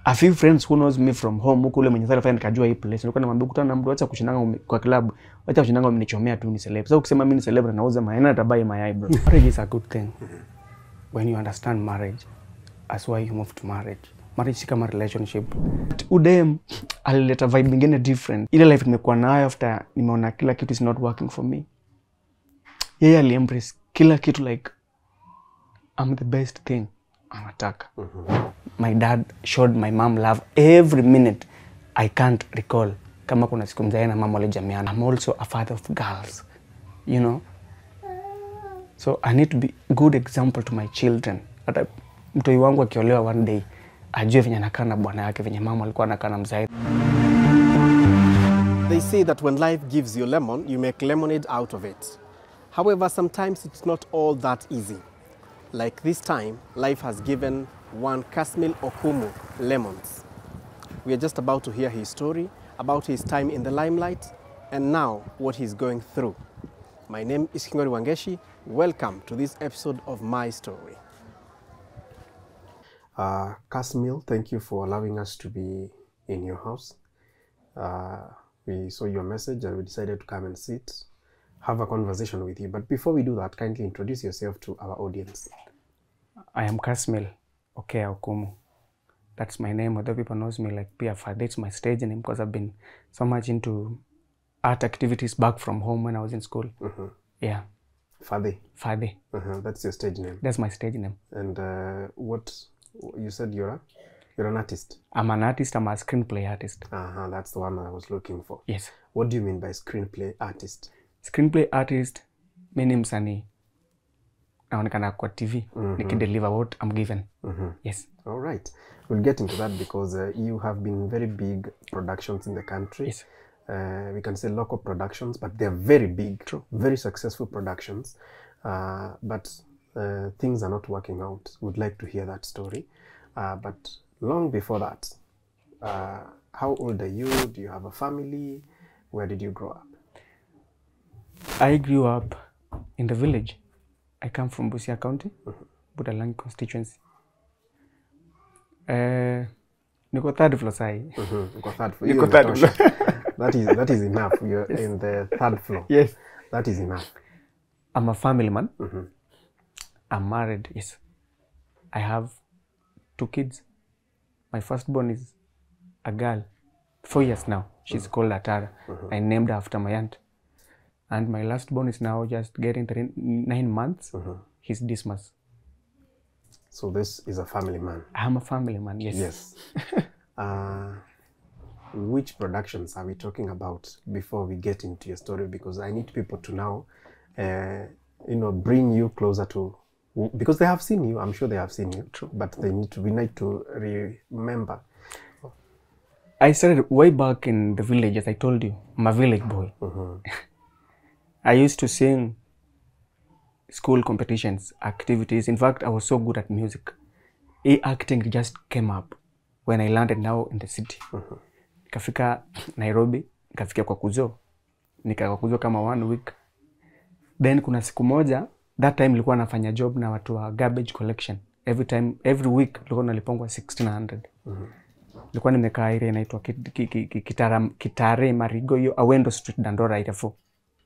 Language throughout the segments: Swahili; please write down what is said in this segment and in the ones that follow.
a few friends who knows me from home huko ule mwenye sasa nikajua hii place nilikuwa namwambia kutana na mtu acha kushindanga ume- kwa club acha kushindanga umenichomea tu ni celeb sasa ukisema mimi ni celeb na nauza mayai atabai mayai bro marriage is a good thing when you understand marriage as why you move to marriage marriage si kama relationship udem alileta vibe nyingine different ile life nimekuwa nayo after nimeona kila kitu is not working for me yeye aliembrace kila kitu like I'm the best thing anataka my dad showed my mom love every minute i can't recall kama kuna siku mzae na mama walijamiana i'm also a father of girls you know so i need to be good example to my children hata mtoi wangu akiolewa one day ajue venye anakaa na bwana yake venye mama alikuwa anakaa na mzae They say that when life gives you lemon, you make lemonade out of it. However, sometimes it's not all that easy. Like this time, life has given one Kasmil Okumu lemons. We are just about to hear his story about his time in the limelight and now what he's going through. My name is Kingori Wangeshi. Welcome to this episode of My Story. Uh, Kasmil, thank you for allowing us to be in your house. Uh, we saw your message and we decided to come and sit, have a conversation with you. But before we do that, kindly introduce yourself to our audience. i am kasmil okay okumu that's my name although people knows me like pia that's my stage name because i've been so much into art activities back from home when i was in school yeah Fade, Fade. uh-huh, that's your stage name. That's my stage name. And uh, what you said you're a, you're an artist. I'm an artist. I'm a screenplay artist. Uh-huh, that's the one I was looking for. Yes. What do you mean by screenplay artist? Screenplay artist, mi ni msanii naonekana kwa TV nikideliver what I'm given. Yes. All right. We'll get into that because uh, you have been very big productions in the country. Yes. Uh, we can say local productions, but they're very big, True. very successful productions. Uh, but uh, things are not working out. Would like to hear that story. Uh, but long before that, uh, how old are you? Do you have a family? Where did you grow up? I grew up in the village. I come from Busia County, Budalangi constituency. Uh, niko third floor sahi. Mm-hmm. Uko third floor. Niko Hiyo third inatosha. that is that is enough. You're in the third floor. Yes. That is enough. I'm a family man. I'm married. Yes. I have two kids. My firstborn is a girl, four years now. She's called Atara. I named her after my aunt. And my lastborn is now just getting three, nine months. He's Dismas. So this is a family man. I'm a family man. Yes. Yes. uh, which productions are we talking about before we get into your story? Because I need people to now, uh, you know, bring you closer to, because they have seen you. I'm sure they have seen you. True. But they need to. We need to remember. I started way back in the village, as I told you. I'm a village boy. I used to sing school competitions, activities. In fact, I was so good at music. E acting just came up when I landed now in the city. Nikafika Nairobi, nikafika kwa kuzo. Nika kwa kuzo kama one week. Then kuna siku moja, that time nilikuwa nafanya job na watu wa garbage collection. Every time, every week nilikuwa nalipongwa 1600 nilikuwa nimekaa ile inaitwa ki- ki- ki- ki- Kitara- Kitare Marigo, hiyo Awendo Street, Dandora Itafu.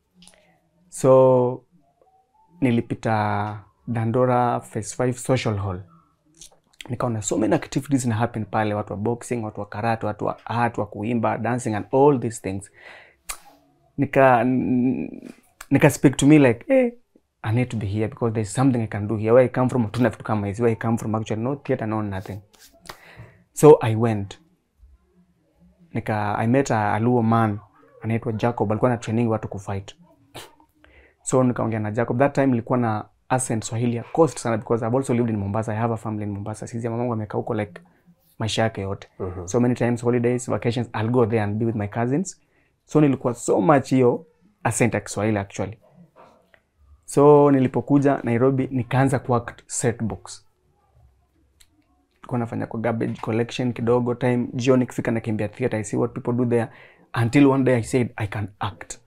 So nilipita Dandora Phase 5 Social Hall, nikaona so many activities na happen pale, watu wa boxing, watu wa karate, watu wa art, wa kuimba, dancing and all these things. Nika n- nika speak to me like hey, I need to be here because there's something I can do here. Where I come from, hatuna vitu kama hizi. Where I come from actually no theater, no nothing. So I went nika I met a, a Luo man anaitwa Jacob, alikuwa na training watu kufight. So nikaongea na Jacob. That time nilikuwa na accent Swahili ya coast sana because I've also lived in Mombasa. I have a family in Mombasa. Sisi mamangu amekaa huko like maisha yake yote. So many times holidays, vacations, I'll go there and be with my cousins. So nilikuwa so much hiyo accent ya Kiswahili actually. So nilipokuja Nairobi nikaanza kuact set books nilikuwa nafanya kwa garbage collection kidogo time jioni kifika nakimbia theater i see what people do there until one day i said i can act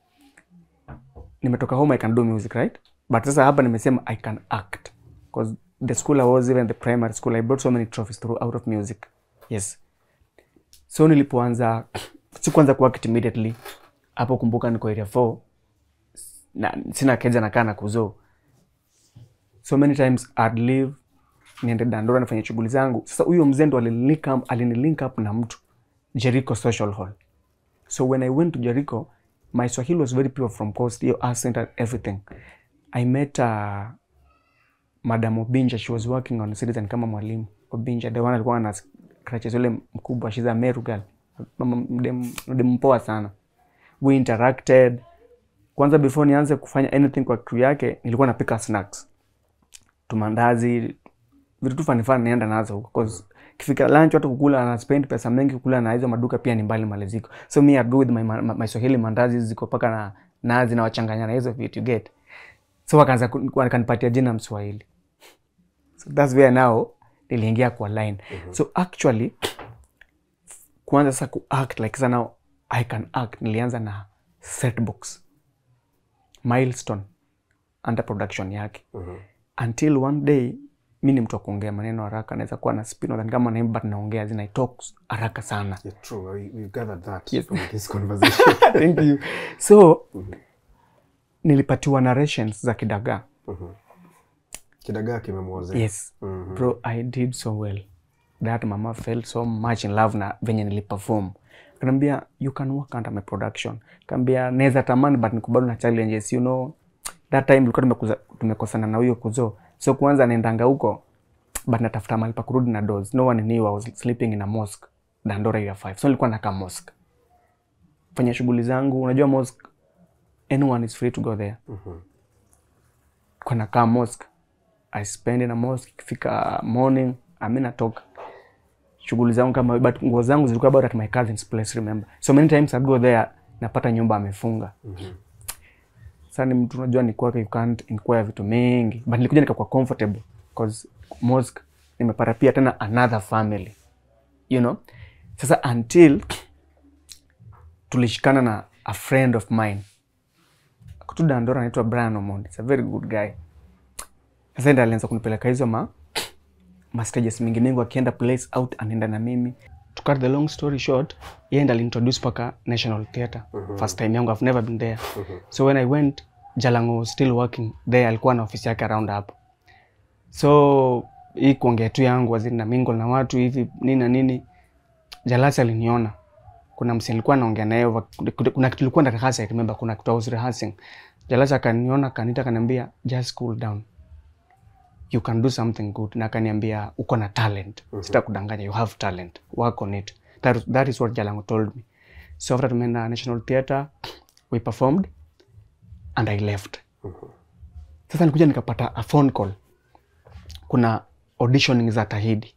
nimetoka home i can do music right but sasa hapa nimesema i can act because the school I was even the primary school I brought so many trophies through out of music yes so nilipoanza sikuanza kuact immediately hapo kumbuka niko area 4 na sina keja nakaa na kuzo so many times I'd leave niende Dandora nifanye shughuli zangu. Sasa huyo mzee ndo alinilink up, alinilink up na mtu Jericho Social Hall. So when I went to Jericho, my Swahili was very pure from coast, hiyo accent and everything. I met uh, Madam Obinja, she was working on Citizen kama mwalimu. Obinja, the one alikuwa na crutches yule mkubwa, she's a Meru girl. Mama mdem mdem mpoa sana. We interacted. Kwanza before nianze kufanya anything kwa crew yake, nilikuwa napika snacks. Tumandazi, vitu tu fani fani naenda nazo huko cause kifika lunch watu kukula na spend pesa mengi kukula na hizo maduka pia ni mbali maliziko so me I go with my, my, my Swahili mandazi ziko paka na nazi na wachanganya na hizo vitu you get so wakaanza ku- wakanipatia jina Mswahili so that's where now niliingia kwa line so actually kuanza sasa ku act like sasa now I can act nilianza na setbox milestone under production yake until one day mi ni mtu wa kuongea maneno haraka naweza kuwa na spin than kama naimba but naongea zina I talk haraka sana Yeah, true. We, we've gathered that Yes. from this conversation. thank you so nilipatiwa narrations za kidagaa Kidagaa kimemwozea. yes bro i did so well that mama felt so much in love na venye niliperform kanaambia you can work under my production kaambia naweza tamani but nikubali na challenges you know that time tulikuwa tumekuza- tumekosana na huyo kuzo so kwanza naendanga huko but natafuta mahali pa kurudi na dos no one knew I was sleeping in a mosque Dandora area 5 so nilikuwa nakaa mosque fanya shughuli zangu unajua mosque anyone is free to go there kwa nakaa mosque I spend in a mosque ikifika morning ami natoka shughuli zangu kama but nguo zangu zilikuwa bado at my cousin's place remember so many times I'd go there napata nyumba amefunga sasa ni mtu unajua ni kwake you can't inquire vitu mingi but nilikuja nikakuwa comfortable cause mosque nimepata pia tena another family you know sasa until tulishikana na a friend of mine kutu Dandora anaitwa Brian Omondi it's a very good guy sasa ndiye alianza kunipeleka hizo ma ma stages mingi mingi akienda place out anaenda na mimi to cut the long story short yeye ndiye alintroduce paka National Theatre first time yangu I've never been there so when I went Jalango was still working there alikuwa na ofisi yake around hapo so hii kuongea tu yangu waziri na mingle na watu hivi nini na nini Jalasi aliniona kuna msi nilikuwa naongea naye over- kuna- kuna kitu ilikuwa na rehearsal I remember kuna kitu I was rehearsing Jalasi akaniona akaniita akaniambia just cool down you can do something good na akaniambia uko na talent sitakudanganya you have talent work on it that, that is what Jalango told me so after tumeenda National Theatre we performed and I left sasa nikuja nikapata a phone call kuna auditioning za Tahidi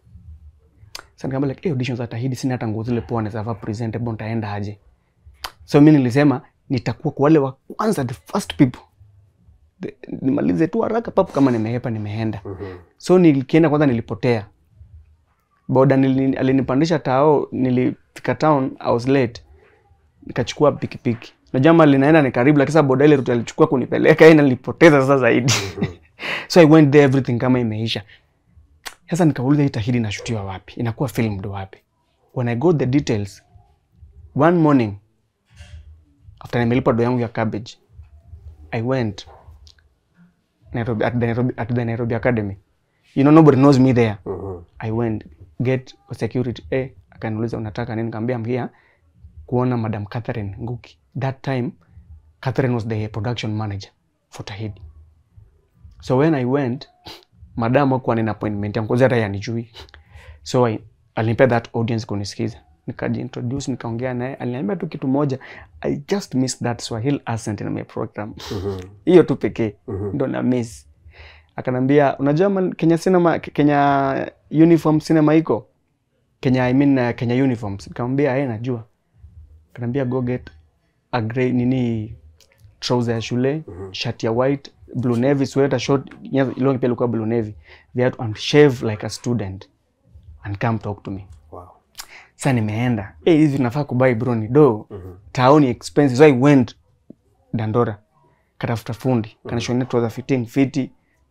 sasa nikamwambia like, hey, audition za Tahidi sina hata nguo zile poa naweza vaa presentable nitaenda aje so mi nilisema nitakuwa kwa wale wa kwanza the first people The- nimalize tu haraka papo kama nimehepa nimeenda so nilikienda kwanza nilipotea boda nili, alinipandisha tao nilifika town I was late nikachukua pikipiki najua mali linaenda ni karibu lakini sasa boda ile route alichukua kunipeleka yeye nilipoteza sasa zaidi so I went there everything kama imeisha sasa nikauliza hii tahidi inashutiwa wapi inakuwa filmed wapi when I got the details one morning after nimelipa do yangu ya cabbage I went Nairobi, at, the Nairobi, at the Nairobi Academy you know nobody knows me there I went get security eh, akaniuliza unataka nini nikamwambia I'm here kuona Madam Catherine Nguki that time Catherine was the production manager for Tahidi so when I went madam hakuwa nina appointment yangu kwanza hata yanijui so I, alinipea that audience kunisikiza nikajiintroduce nikaongea naye aliniambia tu kitu moja I just miss that Swahili accent in my program hiyo tu pekee ndo na miss akanambia unajua man, Kenya cinema Kenya uniform cinema iko Kenya I mean uh, Kenya uniforms nikamwambia yeye najua akanambia go get a grey nini trouser ya shule shati ya white blue navy sweater short long pia ilikuwa blue navy viatu and shave like a student and come talk to me Wow. sasa nimeenda eh hizi nafaa kubai bro ni do taoni expensive so I went Dandora katafuta fundi kanishonea trouser fitting fiti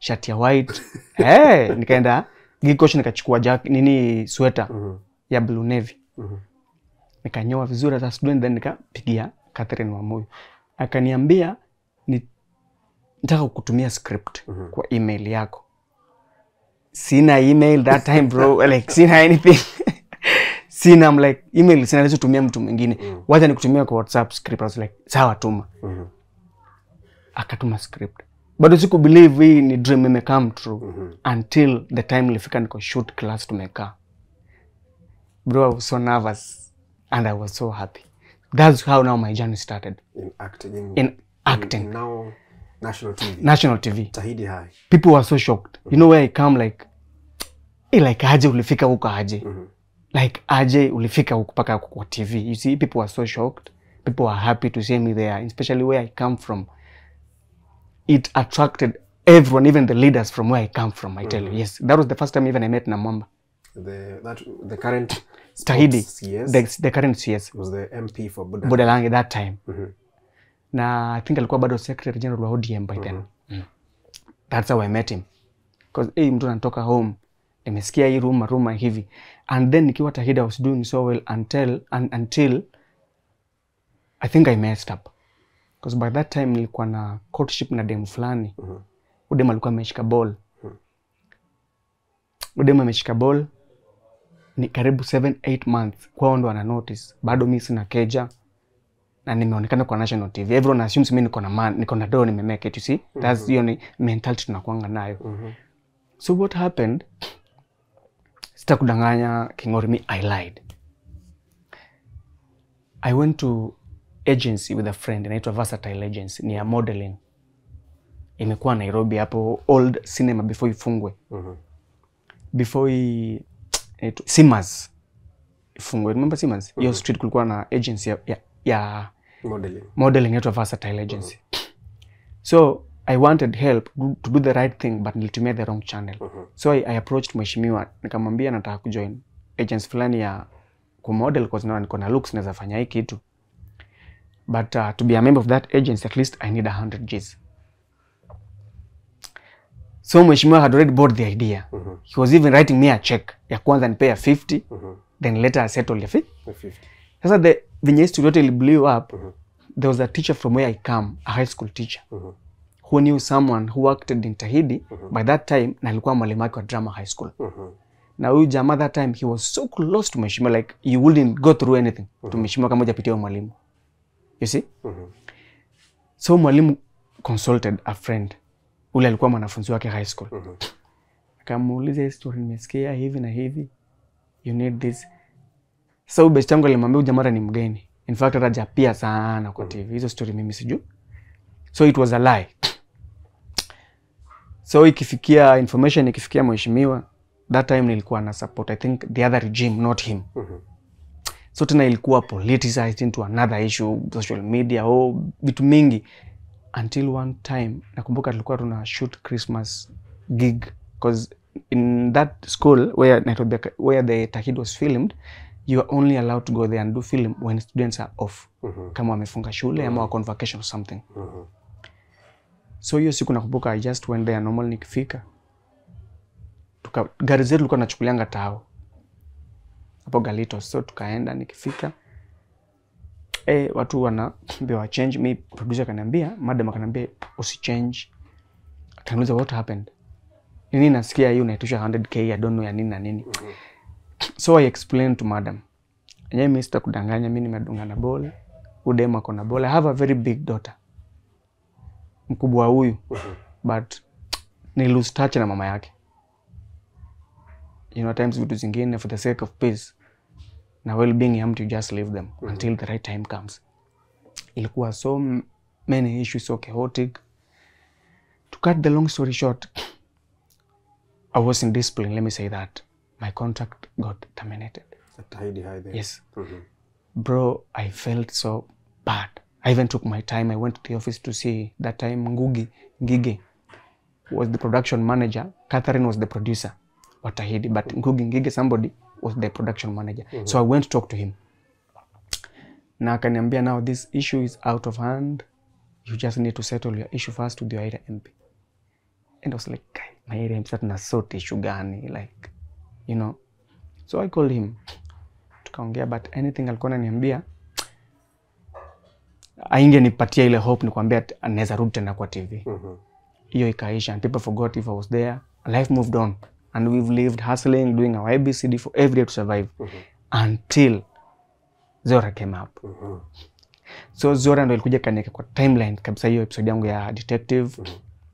shati ya white hey, nikaenda gikosh nikachukua jack nini sweta Mhm. ya blue navy Mhm. nikanyoa vizuri as a student then nikapigia Catherine Wamuyu akaniambia ni nataka kukutumia script Mhm. kwa email yako sina email that time bro like sina anything sina I'm like email sina naweza tumia mtu mwingine Mm. wacha nikutumia kwa whatsapp script I was like sawa tuma Mhm. akatuma script bado siku believe hii ni dream ime come true Mhm. until the time ilifika niko shoot class tumekaa bro I was so nervous and I was so happy that's how now my journey started In acting. In, in acting in now national TV. national TV Tahidi High. people were so shocked you know where I come like eh, like aje ulifika huko aje Mhm. like aje ulifika huko mpaka huko kwa TV you see people were so shocked people were happy to see me there especially where I come from it attracted everyone even the leaders from where I come from I tell you yes that was the first time even I met Namwamba The that the current Tahidi CS the, the current CS was the MP for Buddha. Budalangi that time Mhm. na I think alikuwa bado secretary general wa ODM by then mm. that's how I met him because hey, mtu anatoka home nimesikia hii ruma ruma hivi and then nikiwa Tahidi I was doing so well until un, until I think I messed up because by that time nilikuwa na courtship na dem fulani Mhm. udem alikuwa ameshika ball udem ameshika ball ni karibu 7 8 months kwao ndo ana notice bado mi sina keja na nimeonekana kwa national tv everyone assumes mi niko na man niko na do nimemake it you see that's hiyo ni mentality tunakuanga nayo Mhm. so what happened sitakudanganya kingori mi i lied i went to agency with a friend inaitwa versatile agency ni ya modeling imekuwa nairobi hapo old cinema before ifungwe Mhm. before i inaitwa- simas ifungwe remember simas hiyo street kulikuwa na agency ya, ya, ya Modeling. modeling inaitwa versatile agency so i wanted help do- to do the right thing but nilitumia the wrong channel Mhm. so I, I approached mheshimiwa nikamwambia nataka kujoin agency fulani ya kumodel cause naona niko na looks naweza fanya hii kitu but uh, to be a member of that agency at least i need 100 gs so mheshimiwa had already bought the idea Mhm. he was even writing me a check ya kwanza nipea ya 50 Mhm. then later I settle ya 50 The 50. sasa the venye history yote ili blew up Mhm. there was a teacher from where i come a high school teacher Mhm. who knew someone who worked in tahidi by that time na alikuwa mwalimu wake wa drama high school Mhm. na huyu jamaa that time he was so close to mheshimiwa like you wouldn't go through anything to mheshimiwa kama hujapitia huyo mwalimu you see Mhm. so mwalimu consulted a friend ule alikuwa mwanafunzi wake high school Mhm. akamuuliza hii story nimesikia hivi na hivi you need this sasa huyu best yangu alimwambia huyu jamaa hata ni mgeni in fact hata japia sana kwa tv hizo story mimi sijui so it was a lie so ikifikia information ikifikia mheshimiwa that time nilikuwa na support i think the other regime not him Mhm. so tena ilikuwa politicized into another issue social media oh, vitu mingi until one time nakumbuka tulikuwa tuna shoot christmas gig because in that school where, Nairobi, where the tahid was filmed you are only allowed to go there and do film when students are off Mhm. kama wamefunga shule ama wako on vacation or something Mhm. so hiyo siku nakumbuka i just went there normal nikifika tuka gari zetu tulikuwa nachukulianga tao hapo galito so tukaenda nikifika e, watu wanaambiwa change mi producer akaniambia madam akaniambia usichange akaniuliza what happened nini nasikia hii unaitisha 100k I don't know ya nini na nini so i explained to madam enyewe mi sitakudanganya mi nimedunga na bol udem ako na bol i have a very big daughter mkubwa huyu but ni lose touch na mama yake you know times vitu zingine for the sake of peace na well being ya mtu you just leave them until the right time comes ilikuwa so m- many issues so chaotic to cut the long story short i was in discipline let me say that my contract got terminated At Tahidi High there. yes Mhm. bro i felt so bad i even took my time i went to the office to see that time ngugi ngige was the production manager catherine was the producer watahidi but ngugi ngige somebody was the production manager so i went to talk to him na akaniambia now this issue is out of hand you just need to settle your issue first with your area mp and I was like "Kai, my area msa tuna sort issue gani like you know so I called him tukaongea but anything alikuwa ananiambia aingenipatia ile hope nikwambia ati anaweza rudi tena kwa TV Mhm. hiyo ikaisha and people forgot if I was there life moved on and we've lived hustling doing our ABCD for every day to survive until Zora came up Mhm. so Zora ndo ilikuja kaniweka kwa timeline kabisa hiyo episode yangu ya detective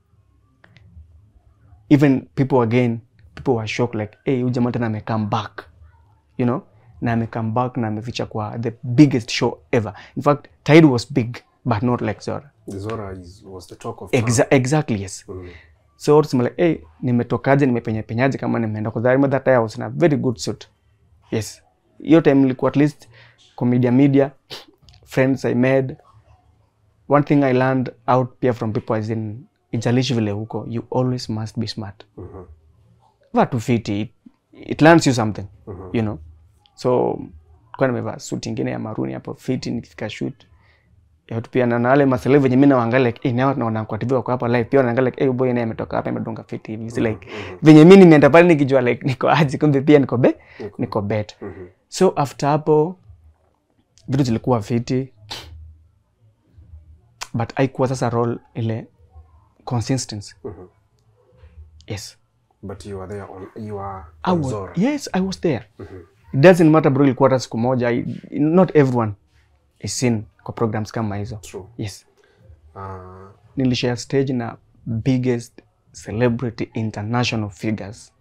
even people again people were shocked like hey huyu jamaa tena ame come back you know na ame come back na ameficha kwa the biggest show ever in fact Tide was big but not like Zora Zora is, was the talk of town. Exa exactly yes Mhm. so tuseme like hey nimetokaje nimepenya penyaje kama nimeenda kwa Zarima that time I was in a very good suit yes hiyo time nilikuwa at least commedia media friends I made one thing I learned out pia from people as in ijalishi vile huko you always must be smart Mhm. vaa tu fiti it, it learns you something you know so kwa nimevaa suit ingine ya maruni hapo fiti nikifika shoot ya tu pia na na wale masele venye mimi naangalia like eh nao naona kwa TV wako hapa live pia naangalia like eh boy naye ametoka hapa amedunga fiti hivi It's like venye mimi nimeenda pale nikijua like niko aje kumbe pia niko be niko bet Mhm. so after hapo vitu zilikuwa fiti but haikuwa sasa role ile consistency Mhm. yes But you are there on, you are I on was, Zora. yes i was there it doesn't matter bro ilikuwa hata siku moja I, not everyone is seen kwa programs kama hizo True. yes Uh, nilishare stage na biggest celebrity international figures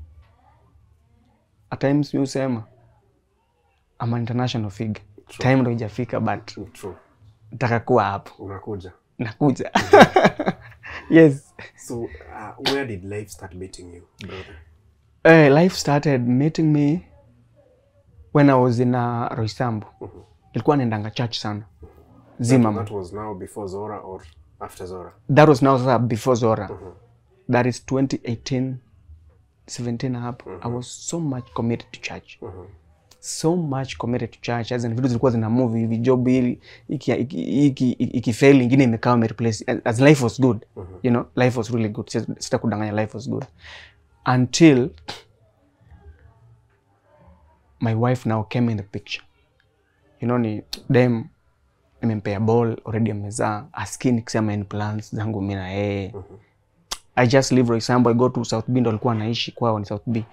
at times mi husema ama international figure time ndo ijafika but true. nataka kuwa hapo Unakuja. nakuja yes So, uh, where did life start meeting you, brother? uh, life started meeting me when i was in uh, roisambu ilikuwa naendanga church sana zimam That was now before Zora or after Zora? that was now sasa before zora that is 2018 17 hapo i was so much committed to church so much committed to church as in vitu zilikuwa zina move hivi job hili iki iki iki, iki fail ingine imekaa replace as, as life was good you know life was really good Sita- sitakudanganya life was good until my wife now came in the picture you know ni dem nimempea ball already amezaa aski nikisema any plans zangu mi na yeye i just live for example i go to south b ndo alikuwa anaishi kwao ni south b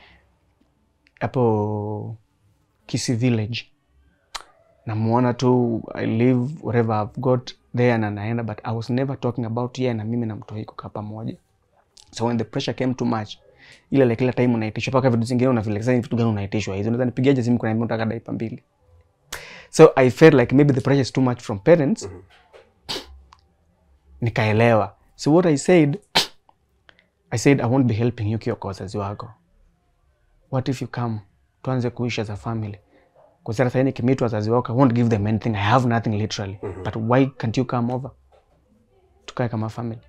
hapo kisi village namuona tu i live whatever i've got there na naenda but i was never talking about ye na mimi na mtoi kukaa pamoja so when the pressure came too much ile like kila time unaitishwa mpaka vitu zingine una feel like sasa ni vitu gani unaitishwa hizo unaweza nipigiaje simu kuna nataka daipa mbili so i felt like maybe the pressure is too much from parents nikaelewa so what i said i said i won't be helping you kiwa kwa wazazi wako what if you come tuanze kuishi as a family kusera sahii nikimit wazazi wako i won't give them anything i have nothing literally but why can't you come over tukae kama family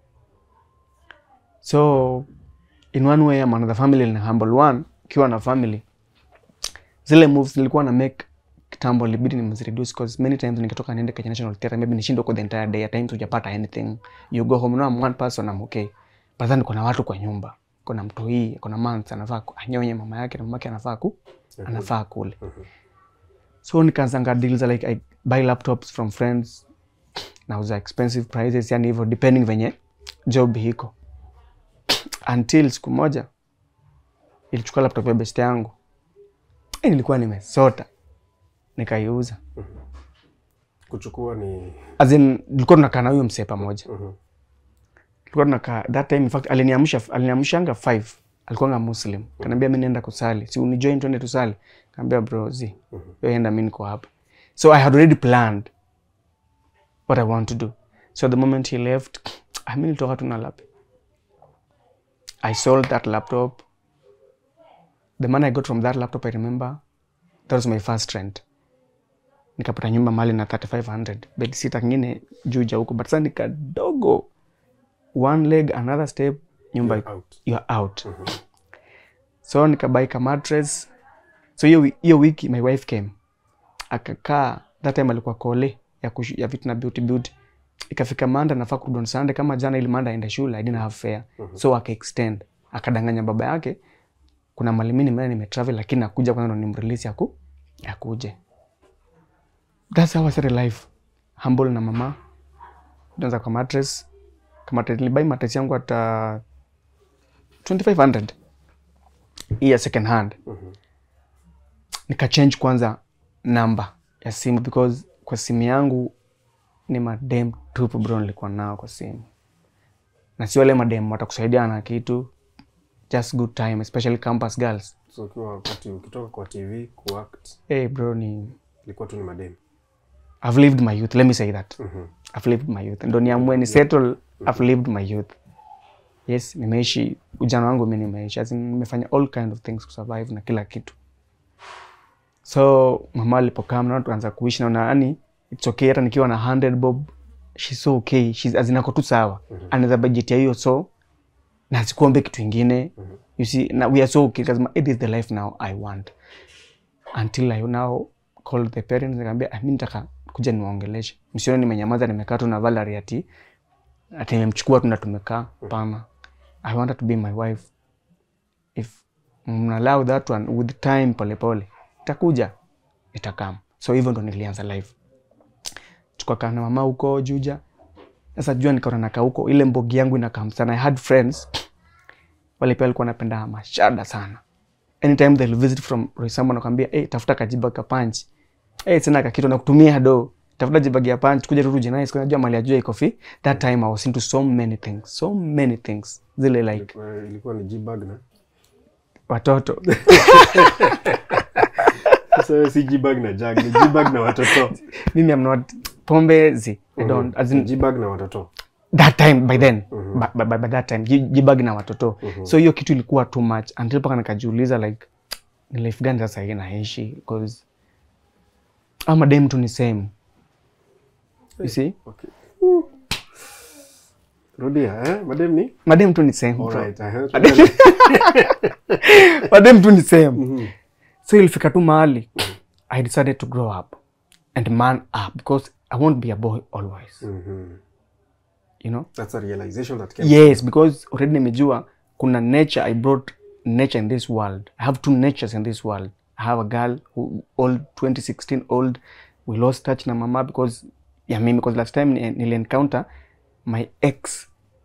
so in one way ama another family in humble one ukiwa na family zile moves nilikuwa na make kitambo libidi nimezireduce cause many times nikitoka niende kwenye national theatre maybe nishinde huko the entire day at times hujapata anything you go home now I'm one person I'm okay but then kuna watu kwa nyumba kuna mtu hii kuna months anafaa ku- anyonye mama yake na mama yake anafaa ku anafaa kule so nikaanzanga deals like I buy laptops from friends nauza expensive prices yani hivyo depending venye job hiko until siku moja ilichukua laptop ya best yangu Eh, nilikuwa nimesota nikaiuza Kuchukua ni as in tulikuwa tunakaa na huyo msee pamoja Mhm. tulikuwa tunakaa that time in fact aliniamsha aliniamshanga 5 alikuwanga muslim kaniambia mi naenda kusali si unijoin twende tusali kaambia bro zi wewe enda mi niko hapa so i had already planned what i want to do so the moment he left ah, mi nilitoka tu na lap i sold that laptop the money i got from that laptop i remember that was my first rent nikapata nyumba mali na 3500 bed sita kingine juu ja huko but sasa ni kadogo one leg another step nyumba You're out. you're out so nikabai ka mattress so hiyo wi- hiyo wiki my wife came akakaa that time alikuwa kole ya, kushu, ya vitu na beauty beauty ikafika manda nafaa kurudi on sunday kama jana ili manda aende shule i didn't have fare so aka extend akadanganya baba yake kuna malimi nimeenda nimetravel lakini nakuja kwanza ndo nimrelease aku akuje that's how I started life humble na mama tuanza kwa mattress kama nilibai mattress yangu hata 2500 hii ya second hand nikachange kwanza namba ya simu because kwa simu yangu ni madem tupu bro nilikuwa nao kwa simu na si wale madem watakusaidia na kitu just good time especially campus girls so ukiwa wakati ukitoka kwa tv kuact hey bro ni ilikuwa tu ni mademu I've lived my youth let me say that I've lived my youth ndo niamue ni settle I've lived my youth yes nimeishi ujana wangu mi nimeishi as in, nimefanya all kind of things kusurvive na kila kitu so mama alipokaa mnaona tuanza kuishi naona yani it's okay hata nikiwa na 100 bob she's so okay she's azinako tu sawa anaweza budget ya hiyo so na sikuombe kitu ingine you see na we are so okay kasema it is the life now i want until i now called the parents nikamwambia "Ah, mi nitaka kuja niwaongeleshe msione nimenyamaza nimekaa tu na Valerie ati ati nimemchukua tu na tumekaa pana i want her to be my wife if mnallow that one with time polepole itakuja itakam so hivyo ndo nilianza life tukakaa na mama huko juja sasa jua nikaona nakaa huko ile mbogi yangu inakam sana i had friends wale pia walikuwa wanapenda mashada sana anytime they'll visit from Roysambu nakwambia hey, tafuta kajiba ka punch hey, sina kakitu na kutumia do tafuta jibagi ya punch kuja turuje nice kwa najua mali ya jua iko fi that time I was into so many things so many things zile like ilikuwa, ilikuwa ni jibag na watoto sasa wewe si jibag na jag ni jibag na watoto mimi am not pombe zi I don't as in, jibag na watoto that time by then by, by, by, by that time ji- jibagi na watoto so hiyo kitu ilikuwa too much until paka nikajiuliza like ni life gani sasa hii naishi because ama dem tu ni same you see okay. rudia eh? madem ni madem tu ni same bro. Alright, I heard. madem tu ni same so ilifika tu mahali i decided to grow up and man up because i won't be a boy always Mhm. you know That's a realization that came. yes because already nimejua kuna nature i brought nature in this world i have two natures in this world i have a girl who old 2016 old we lost touch na mama because ya mimi because last time ni- nili encounter my ex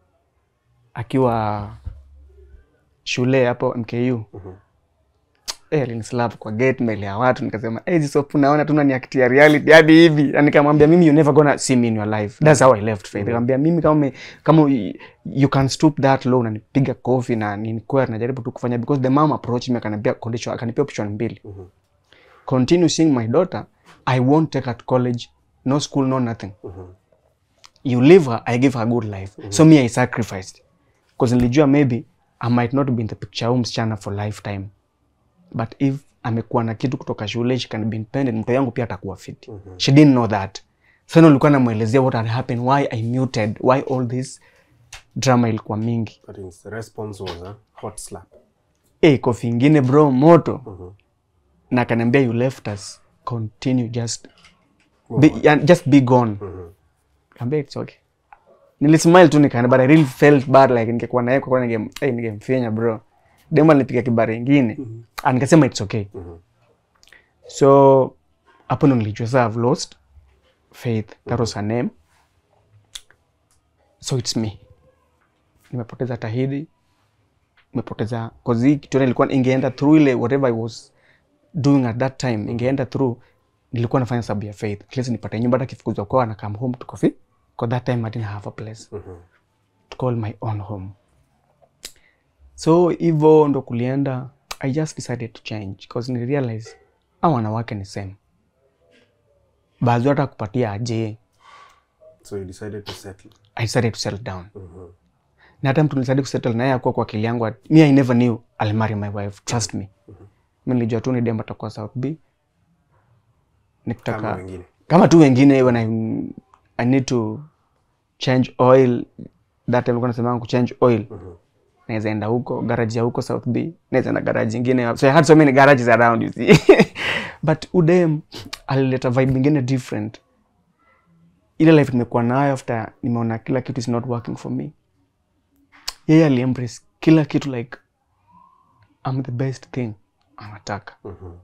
akiwa shule hapo mku Eh, alinislap kwa gate mbele ya watu nikasema hey, hizi soap unaona tuna ni act ya reality hadi hivi Na nikamwambia mimi you never gonna see me in your life that's how I left faith nikamwambia mimi kama ume- kama you- you can stoop that low na nipiga kofi na nilikuwa najaribu tu kufanya because the mom approached me akaniambia condition akanipea option mbili continue seeing my daughter I won't take her to college no school no nothing you leave her I give her a good life so me I sacrificed because nilijua maybe I might not be in the picture huu msichana for lifetime but if amekuwa na kitu kutoka shule she can be independent mtoto yangu pia atakuwa fit she didn't know that so ndo nilikuwa namwelezea what had happened why i muted why all this drama ilikuwa mingi But in- the response was a hot slap. hey, kofi ingine bro moto na akaniambia you left us continue just be, yeah, just be gone Kaambia it's okay nilismile tu nikaenda but i really felt bad like ningekuwa naye kwa kwa ninge hey, ningemfinya bro demo alinipiga kibara ingine mm nikasema it's okay so hapo ndo nilijua sasa I've lost faith that was her name so it's me nimepoteza tahidi nimepoteza cause hii kitu ilikuwa ingeenda through ile whatever i was doing at that time ingeenda through nilikuwa nafanya sababu ya faith at least nipate nyumba hata kifukuzwa kwao na come home to coffee because that time i didn't have a place to call my own home so hivyo ndo kulienda i just decided to change because ni realize a wanawake ni same baadhi hata kupatia aje So you decided to settle. i decided to settle down na hata mtu nilisadi kusettle naye akuwa kwa akili yangu at- me i never knew I'll marry my wife trust me mi nilijua tu ni dem atakuwa south b nikitaka Kama wengine. kama tu wengine when I, I need to change oil that time nilikuwa nasemanga kuchange oil naweza enda huko garage ya huko south b naweza enda garage ingine so i had so many garages around you see but udem alileta vibe ingine different ile life nimekuwa nayo after nimeona kila kitu is not working for me yeye aliembrace kila kitu like I'm the best thing anataka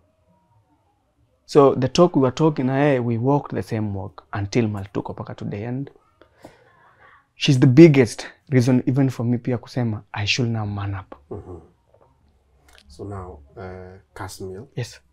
so the talk we were talking na yeye we walked the same walk until mal tuko mpaka today and she's the biggest reason even for me pia kusema i should now man up So now, uh, Kasmil, yes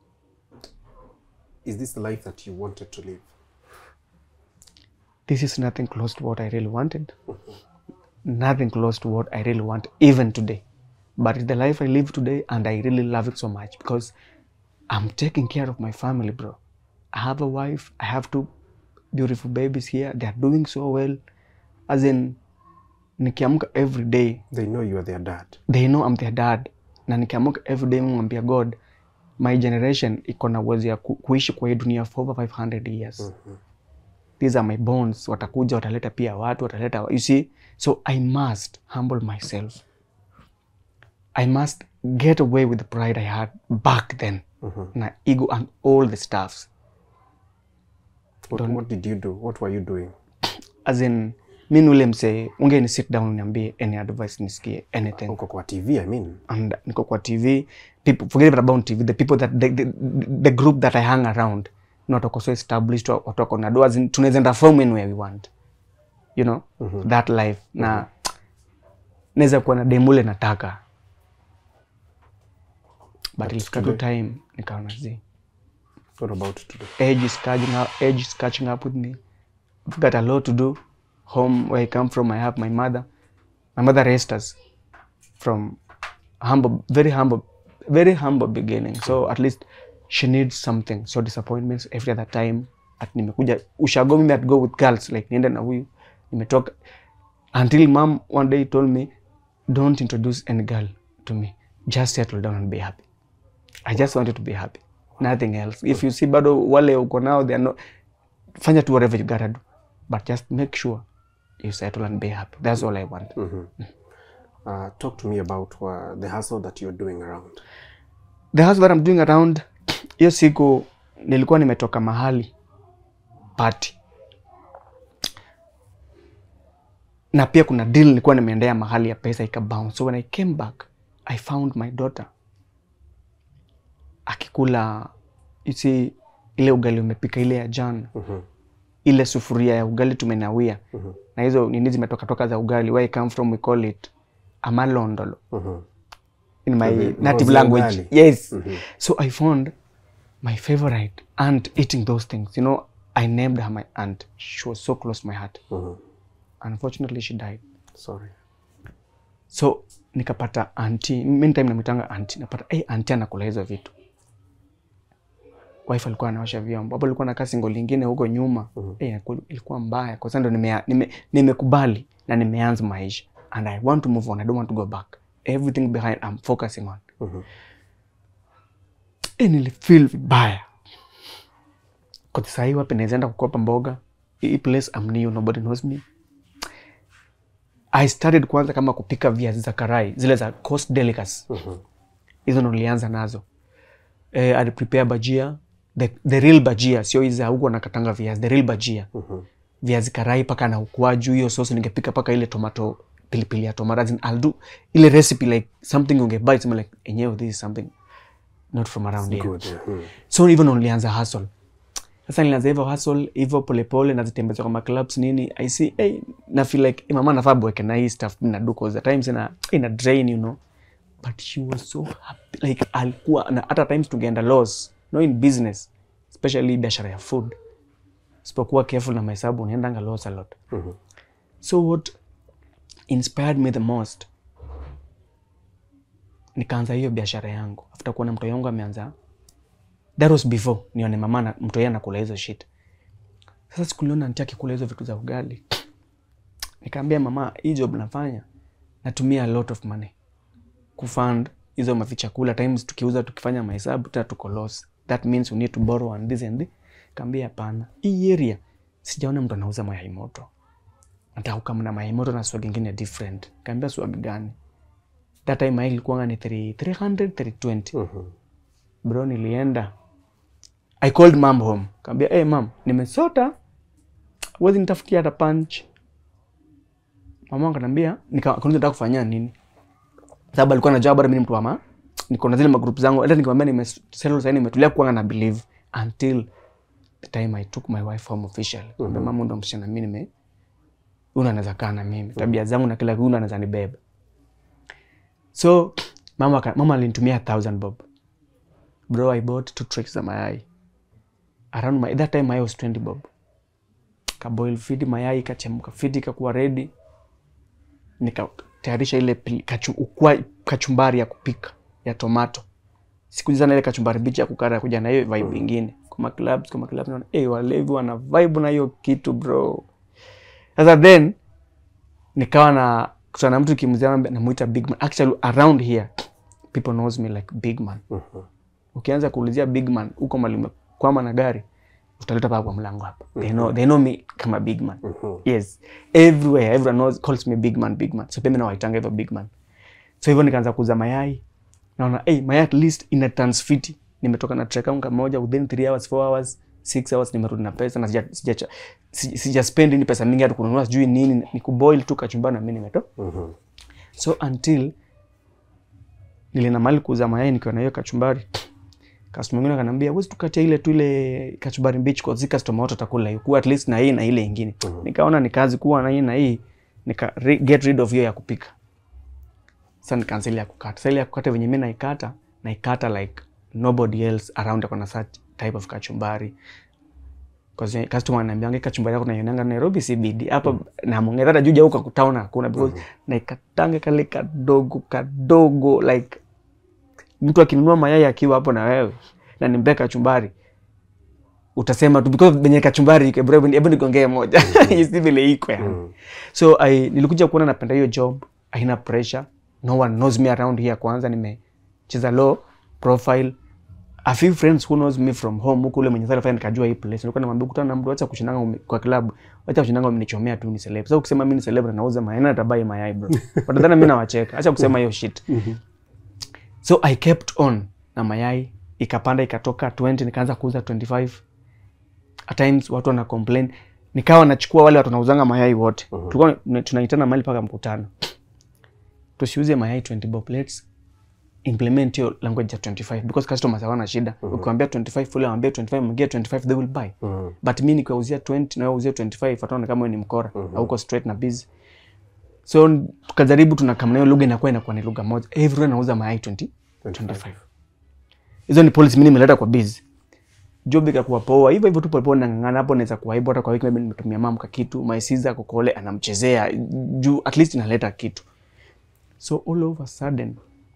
is this the life that you wanted to live? this is nothing close to what I really wanted. nothing close to what I really want, even today. But it's the life I live today, and I really love it so much because I'm taking care of my family, bro. I have a wife, I have two beautiful babies here. They are doing so well. As in, nikiamka every day, They know you are their dad. they know I'm their dad. Na nikiamka every day, mwambia God, my generation iko na uwezo ya ku, kuishi kwa hii dunia for over 500 years these are my bones watakuja wataleta pia watu wataleta you see so i must humble myself i must get away with the pride i had back then na ego and all the stuffs What, what did you do? What were you doing? as in mi ni ule msee ungeni sit down uniambie any advice nisikie anything Uko kwa TV, I mean. and niko kwa tv people forget about tv the people that the, the, the group that i hang around ni watu wako so established wa- watu wako na doa tunaweza enda from anywhere we want you know that life na naweza kuwa na demule nataka but ilifika tu time nikaona zi What about today? age is catching up, age is catching up with me. I've got a lot to do. Home where I come from, I have my mother. My mother raised us from humble, very humble, very humble beginning. So at least she needs something. So disappointments every other time. At nimekuja ushago mimi at go with girls like niende na huyu nimetoka until mom one day told me don't introduce any girl to me just settle down and be happy I just wanted to be happy. Nothing else. If you see bado wale uko nao they are not fanya tu whatever you gotta do. But just make sure you settle and be happy. That's all I want. Uh, talk to me about uh, the hustle that you're doing around. The house that I'm doing around hiyo siku nilikuwa nimetoka mahali party. Na pia kuna deal nilikuwa nimeendea mahali ya pesa ikabounce. So when I came back, I found my daughter akikula you see, ile ugali umepika ile ya jana ile sufuria ya ugali tumenawia na hizo nini zimetoka toka za ugali where I come from we call it amalondolo in my the- native ngozi ya language ugali. yes so I found my favorite aunt eating those things you know I named her my aunt she was so close to my heart unfortunately she died Sorry. so nikapata anti meantime namwitanga anti napata hey, anti anakula hizo vitu wife alikuwa anaosha vyombo hapo alikuwa nakaa singo lingine huko nyuma hey, ilikuwa mbaya kwa sababu ndo nimea- nime- nimekubali na nimeanza maisha and i want to move on i don't want to go back everything behind i'm focusing on hey, nilifeel vibaya kwa sahii wapi nawezaenda kukopa mboga hii place I'm new nobody knows me I started kwanza kama kupika viazi za karai zile za coast delicacy hizo ndo nilianza nazo eh, I prepare bajia the, the real bajia sio hizi za huko nakatanga viazi the real bajia viazi karai paka na ukwaju hiyo sauce ningepika paka ile tomato pilipili ya tomato as in I'll do ile recipe like something ungebuy sema like enyewe this is something not from around here Good. Yeah. Mm. so hivyo ndo nilianza hustle sasa nilianza hivyo hustle hivyo polepole nazitembeza kwa maclubs nini i see hey, na feel like hey, mama nafaa bweke na hii stuff na do cause at times ina ina drain you know but she was so happy like alikuwa na hata times tungeenda loss no in business especially biashara ya food sipokuwa careful na mahesabu unaendanga loss a lot so what inspired me the most nikaanza hiyo biashara yangu after kuona mtoto wangu ameanza that was before nione mama na mtu yeye anakula hizo shit sasa sikuliona anti akikula hizo vitu za ugali nikaambia mama hii job nafanya natumia a lot of money kufund hizo mavichakula times tukiuza tukifanya mahesabu tena tuko loss that means we need to borrow and this and this kaambia hapana hii area sijaona mtu anauza mayai moto nataka kama na mayai moto na swag ingine different kaambia swag gani that time mayai ilikuwa ni 3 300 320 bro nilienda i called mom home kaambia hey mam nimesota huwezi nitafutia hata punch mama wangu akaniambia nika akaniuliza nataka kufanyia nini sababu alikuwa anajua bado mimi ni mtu wa ma niko na zile magroup zangu hata nikamwambia nime settle sasa nimetulia kuanga na believe until the time I took my wife home officially mm mama ndo msichana mimi nime huyu anaweza kaa na mimi tabia zangu na kila kitu huyu anaweza nibeba so mama aka- mama alinitumia 1000 bob bro I bought two tracks za mayai around my, that time mayai was 20 bob kaboil fiti mayai kachemka fiti kakuwa ready nikatayarisha ile pili- kachu, ukwa, kachumbari ya kupika ya tomato siku sana ile kachumbari bichi ya kukara kuja na hiyo vibe ingine kwa maclubs kwa maclubs naona eh walevi wana vibe na hiyo kitu bro sasa then nikawa na kutana na mtu kimzia namuita big man actually around here people knows me like big man ukianza kuulizia big man huko mali umekwama na gari utaleta paa kwa mlango hapa they know, they know me kama big man yes everywhere everyone knows calls me big man big man so pia mimi nawaitanga hivyo big man so hivyo nikaanza kuuza mayai naona hey, mayai at least ina tons fiti nimetoka na trek yangu moja within 3 hours 4 hours 6 hours nimerudi na pesa na sija sija sija, sija spend ni pesa mingi hata kununua sijui nini ni kuboil tu kachumbani na mimi nimeto so until nilienda mahali kuuza mayai nikiwa na hiyo kachumbari customer mwingine akaniambia huwezi tukatia ile tu ile kachumbari mbichi kwa zika customer wote atakula hiyo kuwa at least na hii na ile ingine nikaona ni kazi kuwa na hii na hii nika re, get rid of hiyo ya kupika sasa nikaanza ile ya kukata sasa ile ya kukata venye mimi naikata naikata like nobody else around akona such type of kachumbari Cause customer ananiambia "Hii kachumbari yako naionanga Nairobi CBD hapa na Mongera hata juja huko town hakuna because naikatanga kale kadogo kadogo like mtu akinunua mayai akiwa hapo na wewe na nimpea kachumbari utasema tu because benye kachumbari iko bro hebu nigongee moja isi vile iko yani so I, nilikuja kuona napenda hiyo job haina pressure no one knows me around here kwanza nimecheza low profile a few friends who knows me from home huko ule mwenye sasa fanya nikajua hii place nilikuwa namwambia kutana na mtu acha kushindanga ume- kwa club acha kushindanga umenichomea tu ni celeb sasa ukisema mimi ni celeb na nauza mayai na tabai mayai bro watadhani mimi nawacheka acha kusema hiyo shit so i kept on na mayai ikapanda ikatoka 20 nikaanza kuuza 25 at times watu wana complain nikawa nachukua wale watu wanauzanga mayai wote tulikuwa tuna- tunaitana mahali paka mkutano tusiuze mayai 20 bob let's implement hiyo language ya 25 because customers hawana shida ukiwaambia 25 fully waambie 25 mwingie 25 they will buy but mi nikiwauzia 20 na wewe uzie 25 wataona kama wewe ni mkora hauko straight na busy so n- tukajaribu tunakamna hiyo lugha inakuwa inakuwa ni lugha moja everyone anauza mayai 20 25 hizo ni policy mimi nimeleta kwa busy job ikakuwa poa hivyo hivyo tu polepole nang'ang'ana hapo naweza kuwaibu hata kwa wiki maybe nimetumia mamka kitu maisiza kokole anamchezea juu at least inaleta kitu so all of a sudden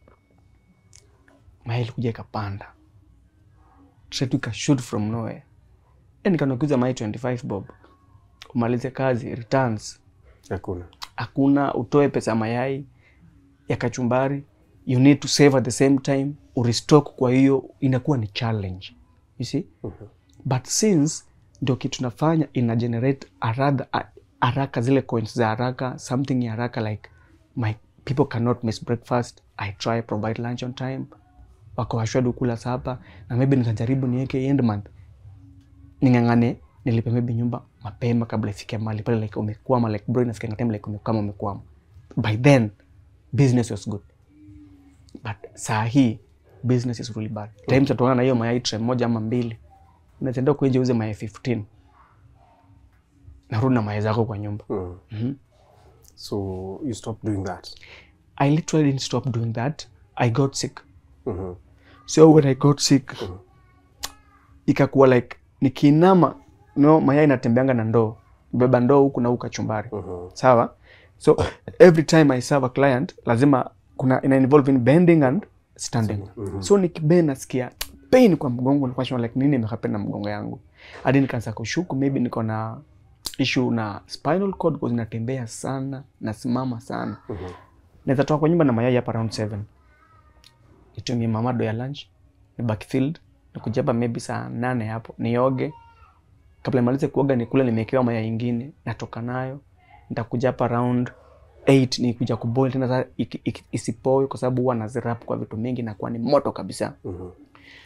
mayai ilikuja ikapanda tretu ikashoot from nowhere e nikanakuza mayai 25 bob umalize kazi returns hakuna hakuna utoe pesa ya mayai ya kachumbari you need to save at the same time urestock kwa hiyo inakuwa ni challenge you see but since ndio kitu nafanya ina generate haraka haraka zile coins za haraka something ya haraka like my people cannot miss breakfast i try provide lunch on time wako assured kula sapa na maybe nikajaribu niweke end month ning'ang'ane nilipe maybe nyumba mapema kabla ifike mahali pale like umekwama like bro inafika time like umekwama umekwama by then business was good but saa hii business is really bad times atokana na hiyo mayai tray moja ama mbili unatenda kuenje uze mayai 15 narudi na mayai zako kwa nyumba Mm. so you stop doing that i literally didn't stop doing that i got sick Mhm. so when i got sick ikakuwa like nikiinama no mayai inatembeanga na ndoo beba ndoo huku na huku kachumbari sawa so every time i serve a client lazima kuna ina involve in bending and standing so nikibend nasikia pain kwa mgongo nilikuwa nasema like nini imehappen na mgongo yangu hadi nikaanza kushuku maybe niko na issue na spinal cord because natembea sana nasimama sana naweza toka kwa nyumba na mayai hapa around 7 nitumie mamado ya lunch ni backfield nikuja hapa maybe saa nane hapo nioge kabla nimalize kuoga nikule nimewekewa mayai ingine natoka nayo nitakuja hapa around 8 nikuja kuboil tena sasa iki- iki- isipoe kwa sababu huwa nazirap kwa vitu mingi nakuwa ni moto kabisa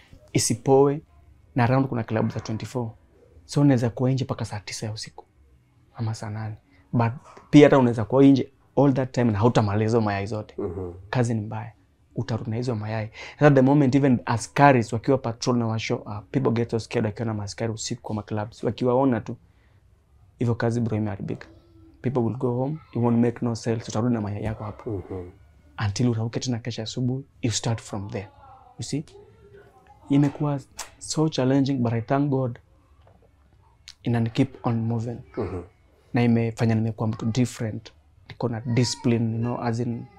isipoe na around kuna klabu za 24 so naweza kuwa nje mpaka saa tisa ya usiku ama saa nane but pia hata unaweza kuwa nje all that time na hautamaliza hizo mayai zote kazi ni mbaya utarudi na hizo mayai sasa the moment even askaris wakiwa patrol na washo uh, people get so scared wakiwa na maaskari usiku kwa maclubs wakiwaona tu hivyo kazi bro imeharibika people will go home you won't make no sales utarudi na mayai yako hapo until urauke tena kesho asubuhi you start from there you see imekuwa so challenging but i thank god inani keep on moving na imefanya nimekuwa mtu different niko na discipline you know, as in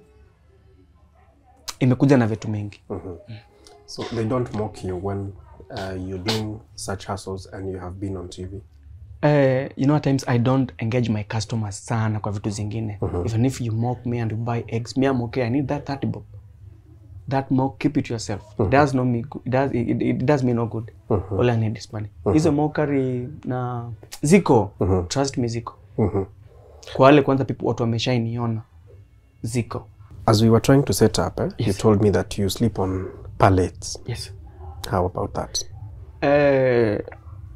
imekuja na vitu mingi So they don't mock you when uh, you're doing such hustles and you have been on TV. Uh, you know at times I don't engage my customers sana kwa vitu zingine even if you mock me and you buy eggs me I'm okay I need that 30 bob that mock keep it yourself it does no me good. It does, it, it does me no good all I need is money hizo mockery na ziko trust me ziko kwa wale kwanza people watu wameshainiona ziko As we were trying to set up, eh, you told me that you sleep on pallets. yes How about that? Uh,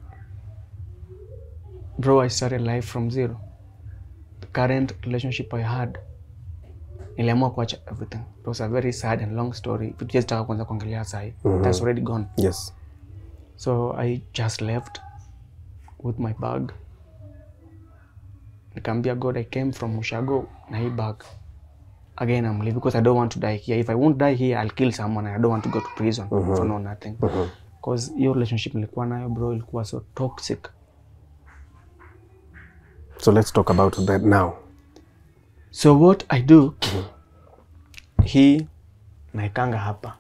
bro, I started life from zero. The current relationship I had, niliamua kuacha everything. It was a very sad and long story. Vitu just taka kwanza kuongelea sahi. That's already gone. Yes. So I just left with my bag. Nikaambia God I came from Ushago na hii bag. Again I'm leaving because I don't want to die here. If I won't die here, I'll kill someone and I don't want to go to prison for no nothing. Because hiyo relationship nilikuwa nayo bro ilikuwa so toxic. So let's talk about that now. So what I do, hii naekanga hapa.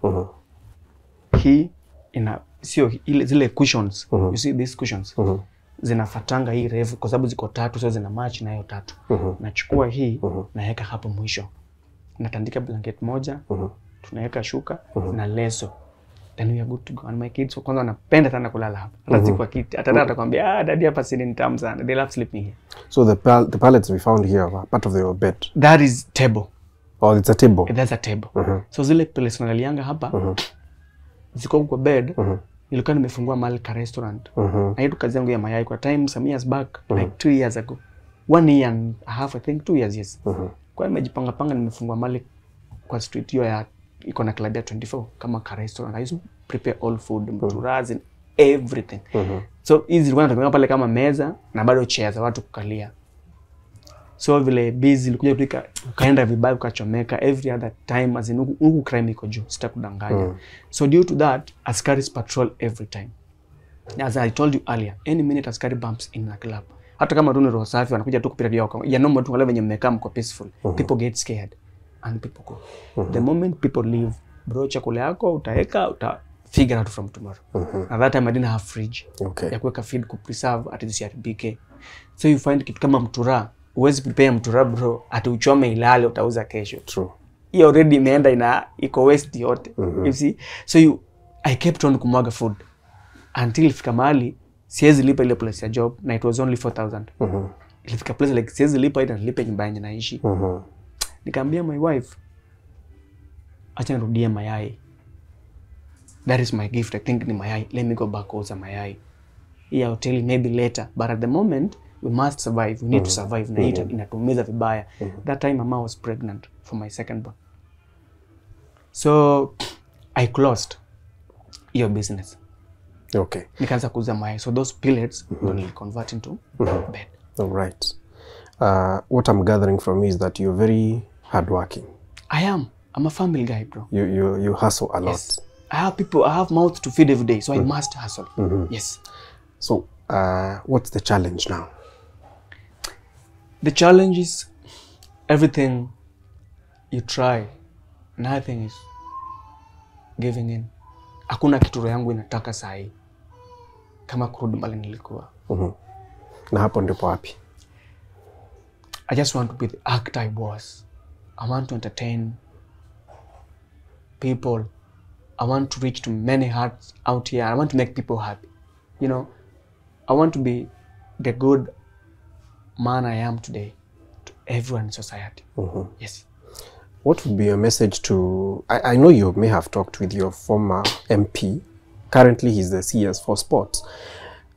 Hii ina sio ile zile cushions. You see these cushions. Zinafatanga hii refu kwa sababu ziko tatu so zina match na hiyo tatu. Nachukua hii naweka hapo mwisho. Natandika blanket moja, tunaweka shuka na leso. Then we are good to go. And my kids kwanza wanapenda sana kulala hapa. Hata si kwa kiti. Hata dada atakwambia, ah, daddy hapa sini ni tamu sana. They love sleeping here. So the pal- the pallets we found here are part of your bed. That is table. Oh, it's a table. That's a table. So zile place nalalianga hapa ziko kwa bed nilikuwa nimefungua mahali ka restaurant na hii tu kazi yangu ya mayai kwa time some years back like two years ago one year and a half I think two years yes kwa hiyo nimejipanga panga nimefungua mahali kwa street hiyo ya iko na club ya 24 kama ka restaurant I used to prepare all food mturazi and everything so hizi zilikuwa natumia pale kama meza na bado chair za watu kukalia so vile busy ilikuja kuika ukaenda vibaya ukachomeka every other time as in huku huku crime iko juu sitakudanganya so due to that askaris patrol every time as i told you earlier any minute askari bumps in a club hata kama tu ni roho safi wanakuja tu kupita yao ya normal tu wale venye mmekaa mko peaceful people get scared and people go the moment people leave bro chakula yako utaweka uta figure out from tomorrow at that time i didn't have fridge Okay. ya kuweka feed kupreserve ati zisiharibike so you find kitu kama mtura huwezi prepare mtura bro ati uchome ilale utauza kesho True. hii already imeenda ina iko waste yote you see so you i kept on kumwaga food until ifika mahali siwezi lipa ile place ya job na it was only 4000 ilifika place like siwezi lipa ita nilipe nyumba yenye naishi Mhm. nikaambia my wife acha nirudie mayai that is my gift i think ni mayai let me go back kuuza mayai hii ya hoteli maybe later but at the moment we must survive we need to survive na hii ita- inatumiza vibaya that time mama was pregnant for my second born so i closed hiyo business Okay. nikaanza kuuza mayai so those pellets ndo niliconvert into bed All right. Uh, what I'm gathering from you is that you're very hardworking. i am i'm a family guy bro You you you hustle a lot. Yes. I have people, I have mouth to feed every day, so I must hustle. Yes. So uh, what's the challenge now? The challenge is everything you try, nothing is giving in. Hakuna kitu roho yangu inataka sahi kama kurudi mbali nilikuwa. Na hapo ndipo wapi? I just want to be the actor I was. I want to entertain people. I want to reach to many hearts out here. I want to make people happy. You know, I want to be the good man I am today to everyone in society. Yes. What would be your message to? I, I know you may have talked with your former MP. Currently, he's the CS for sports.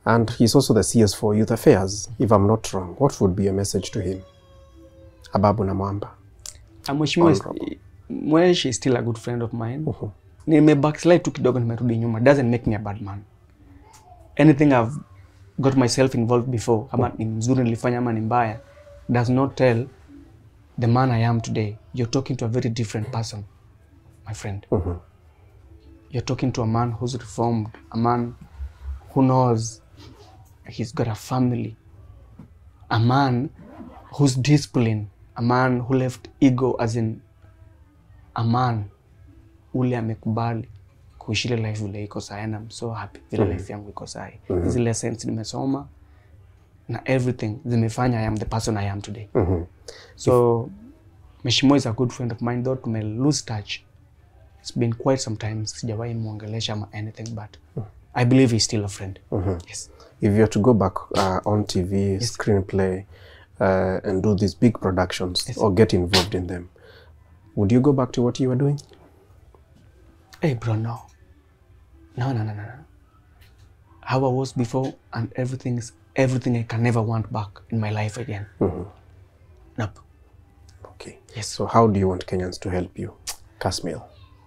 And he's also the CS for Youth Affairs, if I'm not wrong. What would be your message to him? Ababu na Mwamba. Ah, Mheshimiwa is- Honorable. Mwesh is still a good friend of mine. Nime backslide tu kidogo nimerudi nyuma. Doesn't make me a bad man. Anything I've got myself involved before, kama ni mzuri nilifanya ama ni mbaya, does not tell the man I am today. You're talking to a very different person, my friend. You're talking to a man who's reformed, a man who knows he's got a family, a man who's disciplined, a man who left ego as in a man ule amekubali kuishi ile life vile iko sahi and I'm so happy vile life yangu iko sahi. Hizi lessons nimesoma na everything zimefanya I am the person I am today. So Mheshimiwa is a good friend of mine though tume lose touch. It's been quite some time sijawahi muongelesha ama anything but I believe he's still a friend. Yes. If you're to go back uh, on TV, screenplay, uh, and do these big productions or get involved in them, would you go back to what you were doing? Hey, bro, no. No, no, no, no, no. How I was before and everything is everything I can never want back in my life again. Nope. Okay. Yes. So how do you want Kenyans to help you? Kasmil.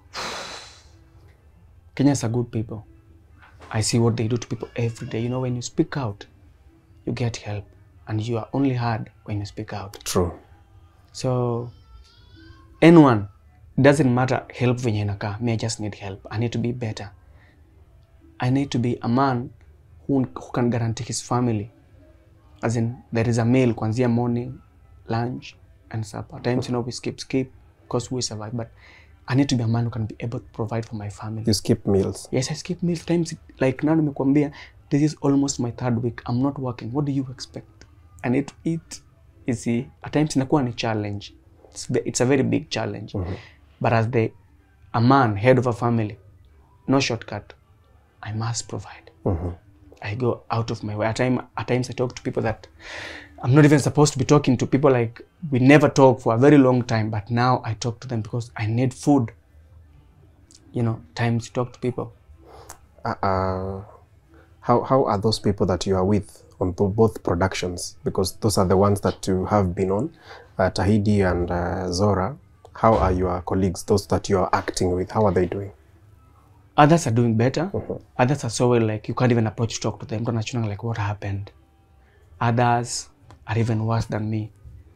Kenyans are good people. I see what they do to people every day. You know, when you speak out, you get help. And you are only heard when you speak out. True. So, anyone, doesn't matter help venye inakaa. Me, I just need help. I need to be better. I need to be a man who, who can guarantee his family. As in, there is a meal kwanzia morning, lunch, and supper. Times, you know, we skip, skip, because we survive. But I need to be a man who can be able to provide for my family. You skip meals. Yes, I skip meals. Times, like now nimekuambia, this is almost my third week. I'm not working. What do you expect? I need to eat. You see, at times inakuwa ni challenge. It's, ve- it's a very big challenge. But as the a man, head of a family, no shortcut. I must provide. I go out of my way. At, time, at times I talk to people that I'm not even supposed to be talking to people like we never talk for a very long time, but now I talk to them because I need food. You know, times you talk to people. Uh, uh, how, how are those people that you are with on bo- both productions? Because those are the ones that you have been on, uh, Tahidi and uh, Zora. How are your colleagues, those that you are acting with? How are they doing? Others are doing better. Others are so well like you can't even approach to talk to them. Don't actually like what happened. Others are even worse than me.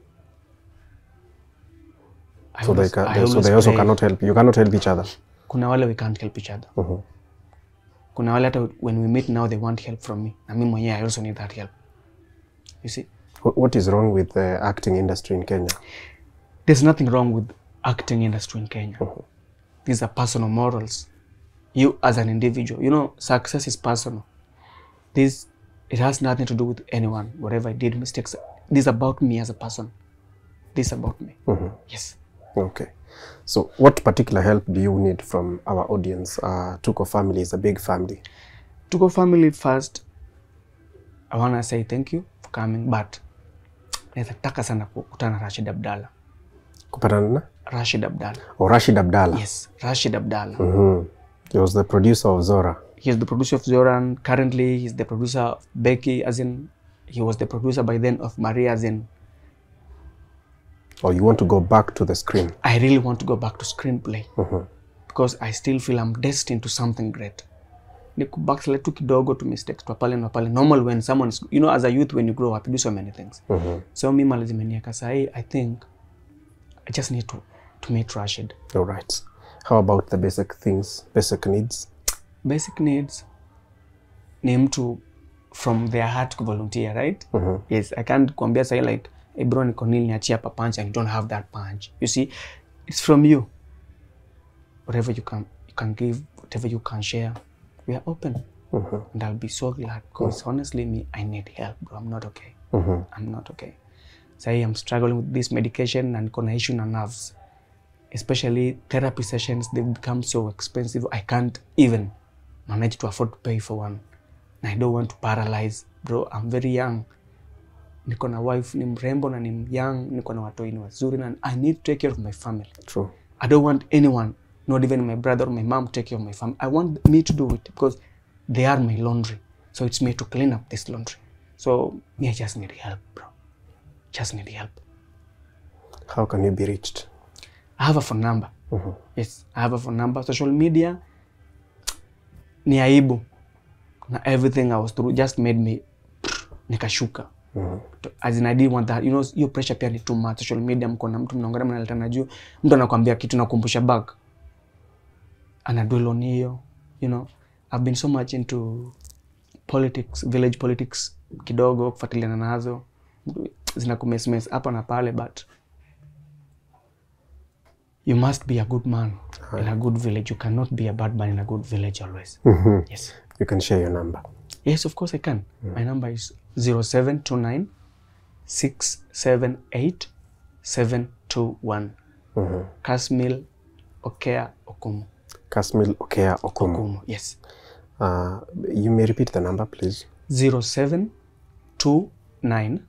I So they, always- ca- I they, so always they also pray. cannot help you. You cannot help each other. Kuna wale we can't help each other. Kuna wale hata when we meet now they want help from me. Na mimi mwenyewe I also need that help. You see? Wh- What is wrong with the acting industry in Kenya? There's nothing wrong with acting industry in Kenya. These are personal morals. You as an individual, you know, success is personal. This it has nothing to do with anyone. Whatever I did, mistakes. This is about me as a person. This is about me. Yes. Okay. So, what particular help do you need from our audience? Uh, Tuko family is a big family. To go family first, I wanna say thank you for coming, but naweza taka sana kukutana na Rashid Abdalla. Kupatana na? Rashid Abdalla. Or Rashid Abdallah. Yes, Rashid Abdalla. Mhm. He was the producer of Zora. He's the producer of Zoran. Currently, he's the producer of Becky, as in, he was the producer by then of Maria, as in, Or you want to go back to the screen? I really want to go back to screenplay because I still feel I'm destined to something great. Ni kubackslide tu kidogo to mistakes tu pale na pale. Normal when someone is, you know, as a youth when you grow up, you do so many things. So mimi mali zimenieka sahi, I think I just need to to meet Rashid. All right. How about the basic things, basic needs? Basic needs ni mtu from their heart to volunteer, right? Yes, I can't kuambia sahi like, hey bro, niko nini niachie hapa punch and you don't have that punch. You see, it's from you. Whatever you can you can give, whatever you can share, we are open. And I'll be so glad because honestly, me, I need help, bro. I'm not okay. I'm not okay. Sahi I'm struggling with this medication and niko na issue na nerves. Especially therapy sessions, they've become so expensive. I can't even manage to afford to pay for one. And I don't want to paralyze. Bro, I'm very young. Niko na wife ni mrembo na ni young, niko na watoi ni wazuri na I need to take care of my family. True. I don't want anyone, not even my brother or my mom, to take care of my family. I want me to do it because they are my laundry. so it's me to clean up this laundry so me i just need help bro just need help How can you be reached? i have a phone number Mhm. yes i have a phone number social media ni aibu na everything i was through just made me nikashuka Mhm. as in I didn't want that you know hiyo pressure pia ni too much social media mko na mtu mnaongea mnaletana juu mtu anakwambia kitu nakumbusha back ana dwell on hiyo you know I've been so much into politics village politics kidogo kufuatiliana nazo zina kumesmes hapa na pale but you must be a good man in a good village you cannot be a bad man in a good village always Mhm. yes You can share your number. Yes, of course I can. My number is 0729 678 721. Mhm. Kasmil Okea Okumu. Kasmil Okea Okumu. Okumu. Yes. Uh, you may repeat the number, please. 0729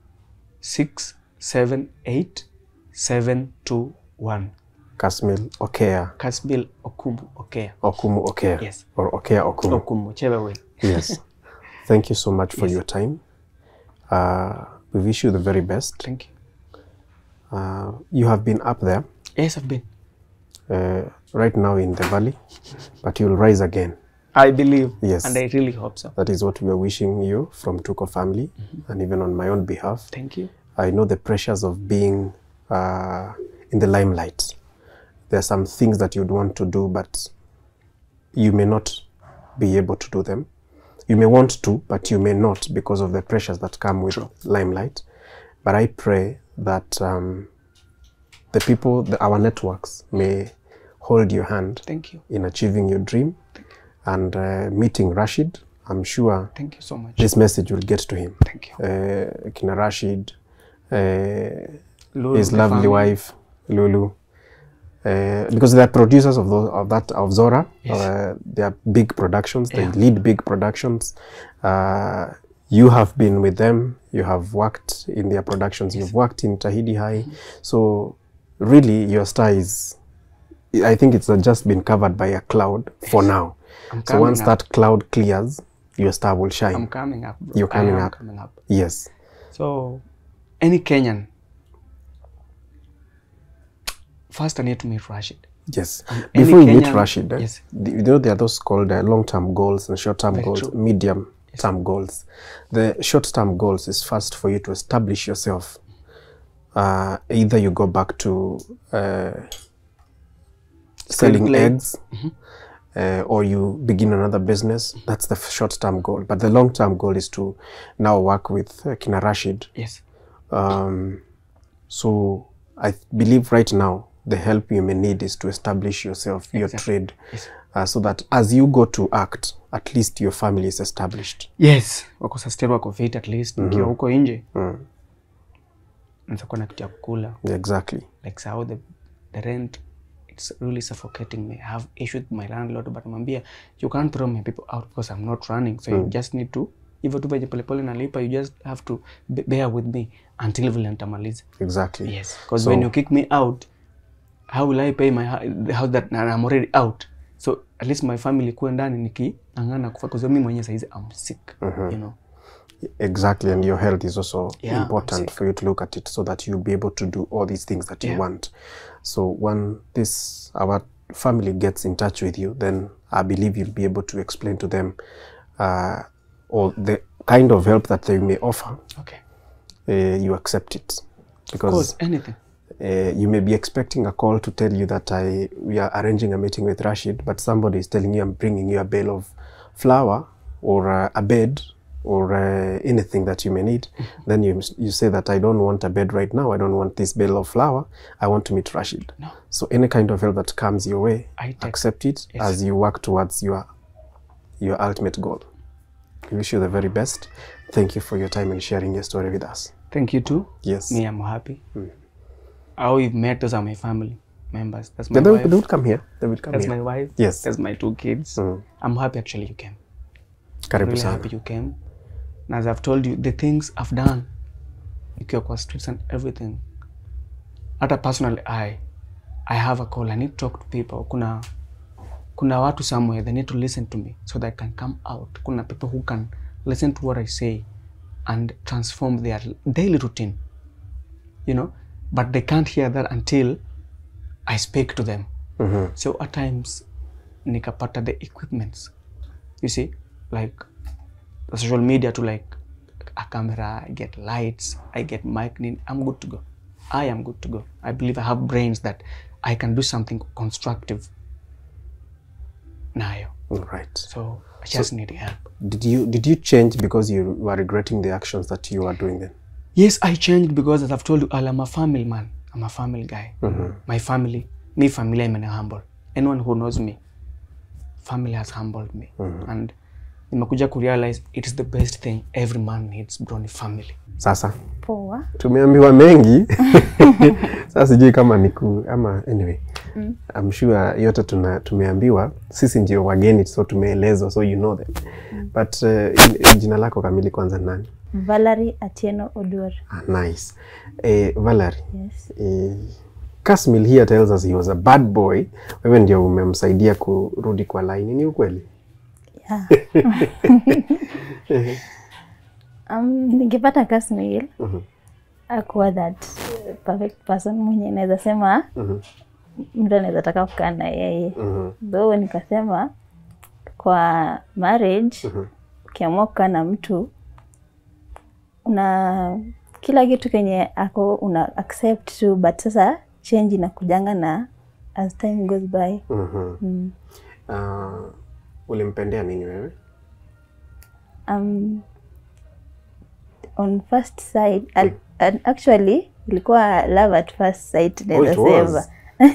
678 721. Kasmil Okea Kasmil Okumu Okea. Okumu Okea. Yes. Or Okea Okumu. Okumu, whichever way. Yes. Thank you so much for Yes. your time. Uh, we wish you the very best. Thank you. Uh, you have been up there Yes, I've been. uh, right now in the valley, but you'll rise again. I believe. Yes. And I really hope so. That is what we are wishing you from Tuko family, and even on my own behalf. Thank you. I know the pressures of being uh, in the limelight. There are some things that you'd want to do, but you may not be able to do them. You may want to, but you may not because of the pressures that come with limelight. But I pray that um, the people, the, our networks, may hold your hand Thank you. in achieving your dream and uh, meeting Rashid. I'm sure Thank you so much. this message will get to him. Thank you. Uh, Kina Rashid, uh, Lulu, his the lovely family. wife Lulu, uh, because they are producers of those of that of Zora. Yes. Uh, they are big productions. They Yeah. lead big productions. Uh, you have been with them. You have worked in their productions. You've worked in Tahidi High. So really, your star is. I think it's just been covered by a cloud for now. I'm So coming once up. that cloud clears, your star will shine. I'm coming up. Bro. You're coming I am up. Coming up. yes. So, any Kenyan, first I need to meet Rashid. Yes. any Before you meet Kenyan- Rashid, eh, yes. the- you know there are those called uh, long-term goals and short-term Very goals, true. medium-term goals. The short-term goals is first for you to establish yourself. Uh, either you go back to uh, selling Screenplay. eggs, uh, or you begin another business. That's the f- short-term goal. But the long-term goal is to now work with uh, Kina Rashid Yes. um, so I th- believe right now the help you may need is to establish yourself, your Exactly. trade, Yes. uh, so that as you go to act, at least your family is established. Yes. Wako sustain wako fit at least. Nikiwa huko nje. Mm. Naweza kuwa na kitu ya kukula. Exactly. Like sao the, the rent it's really suffocating me. I have issues with my landlord but namwambia you can't throw my people out because I'm not running. So you just need to hivyo tu venye polepole nalipa you just have to be- bear with me until vile nitamaliza. Exactly. Yes, because So- when you kick me out, how will I pay my hou- the house that and I'm already out? So at least my family kuwe ndani nikiangana kufa because mimi mwenyewe saizi I'm sick, you know. Exactly. And your health is also Yeah, I'm important sick. for you to look at it so that you'll be able to do all these things that you Yeah. want. So when this our family gets in touch with you, then I believe you'll be able to explain to them uh, all the kind of help that they may offer Okay. uh, you accept it Of because course, anything. uh, you may be expecting a call to tell you that I we are arranging a meeting with Rashid, but somebody is telling you I'm bringing you a bale of flour or uh, a bed or uh, anything that you may need. then you you say that I don't want a bed right now. I don't want this bale of flour. I want to meet Rashid. No. So any kind of help that comes your way, I take- accept it Yes. as you work towards your your ultimate goal. We wish you the very best. Thank you for your time and sharing your story with us. Thank you too. Yes. Me, I'm happy. How we've met, those are my family members. That's my Then they, wife. will- they would come here. They would come That's here. my wife. Yes. That's my two kids. Mm. I'm happy actually you came. Karibu really sana. happy you came. And as I've told you, the things I've done, ikiwa kwa streets and everything, hata personally I, I have a call. I need to talk to people. Kuna kuna watu somewhere they need to listen to me so that I can come out. Kuna people who can listen to what I say, and transform their daily routine. You know, but they can't hear that until I speak to them. So at times, nikapata the equipments. You see, like the social media to like a camera, I get lights, I get mic. I'm good to go. I am good to go. I believe I have brains that I can do something constructive. Nayo. Right. So I just need help. Did you did you change because you were regretting the actions that you were doing then? Yes, I changed because as I've told you, I'm a family man. I'm a family guy. My family, me family, I'm humble. Anyone who knows me, family has humbled me. And nimekuja kurealize it is the best thing every man needs, bro, ni family. Sasa Poa. tumeambiwa mengi sasa sijui kama niku ama anyway I'm sure yote tuna, tumeambiwa sisi ndio wageni so tumeelezwa so you know them but uh, jina lako kamili kwanza ni nani Valerie Atieno Oduor. ah, nice eh, Valerie Yes. eh, Kasmil here tells us he was a bad boy wewe ndio umemsaidia kurudi kwa line ni ukweli Yeah. um, ningepata Kasmail akuwa that uh, perfect person mwenye naweza sema mtu anaweza taka kukaa na yeye though nikasema kwa marriage ukiamua kukaa na mtu una kila kitu kenye ako una accept tu but sasa change inakujanga na as time goes by Mhm. mm. uh, ulimpendea nini wewe um, on first sight al, al, actually ilikuwa love at first sight Oh, naweza it sema was.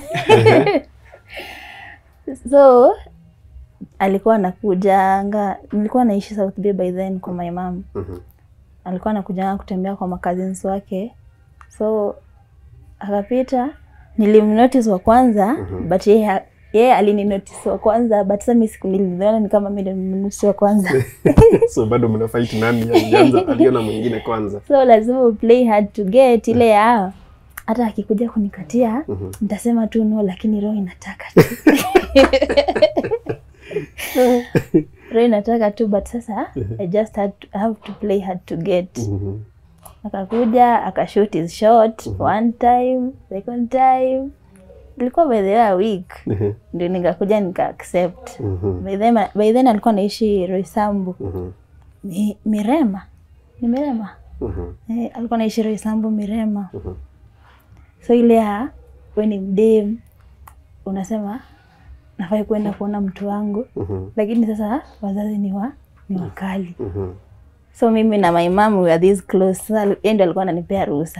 so alikuwa anakujanga nilikuwa naishi South Bay by then kwa my mom Mhm. alikuwa anakujanga kutembea kwa cousins wake so akapita nilimnotice wa kwanza but yeye ha- yeye alininotice wa kwanza but sasa mimi siku niliona ni kama mimi ndio nimenotice wa kwanza so bado mna fight nani alianza aliona mwingine kwanza so lazima uplay hard to get ile ya hata akikuja kunikatia nitasema tu no lakini roho inataka tu roho inataka tu but sasa i just had to, have to play hard to get Mhm. akakuja akashoot his shot one time second time ilikuwa by the way a week Mhm. ndio nikakuja nika accept Mhm. by then, by then alikuwa naishi Roysambu Mhm. Mi, Mirema ni Mirema Mhm. Eh, alikuwa naishi Roysambu Mirema. So ile ya we ni mdem unasema nafai kwenda kuona mtu wangu Mhm. lakini sasa wazazi ni wa ni wakali. Mhm. So mimi na my mom we were this close. Sasa yeye ndio alikuwa ananipea ruhusa.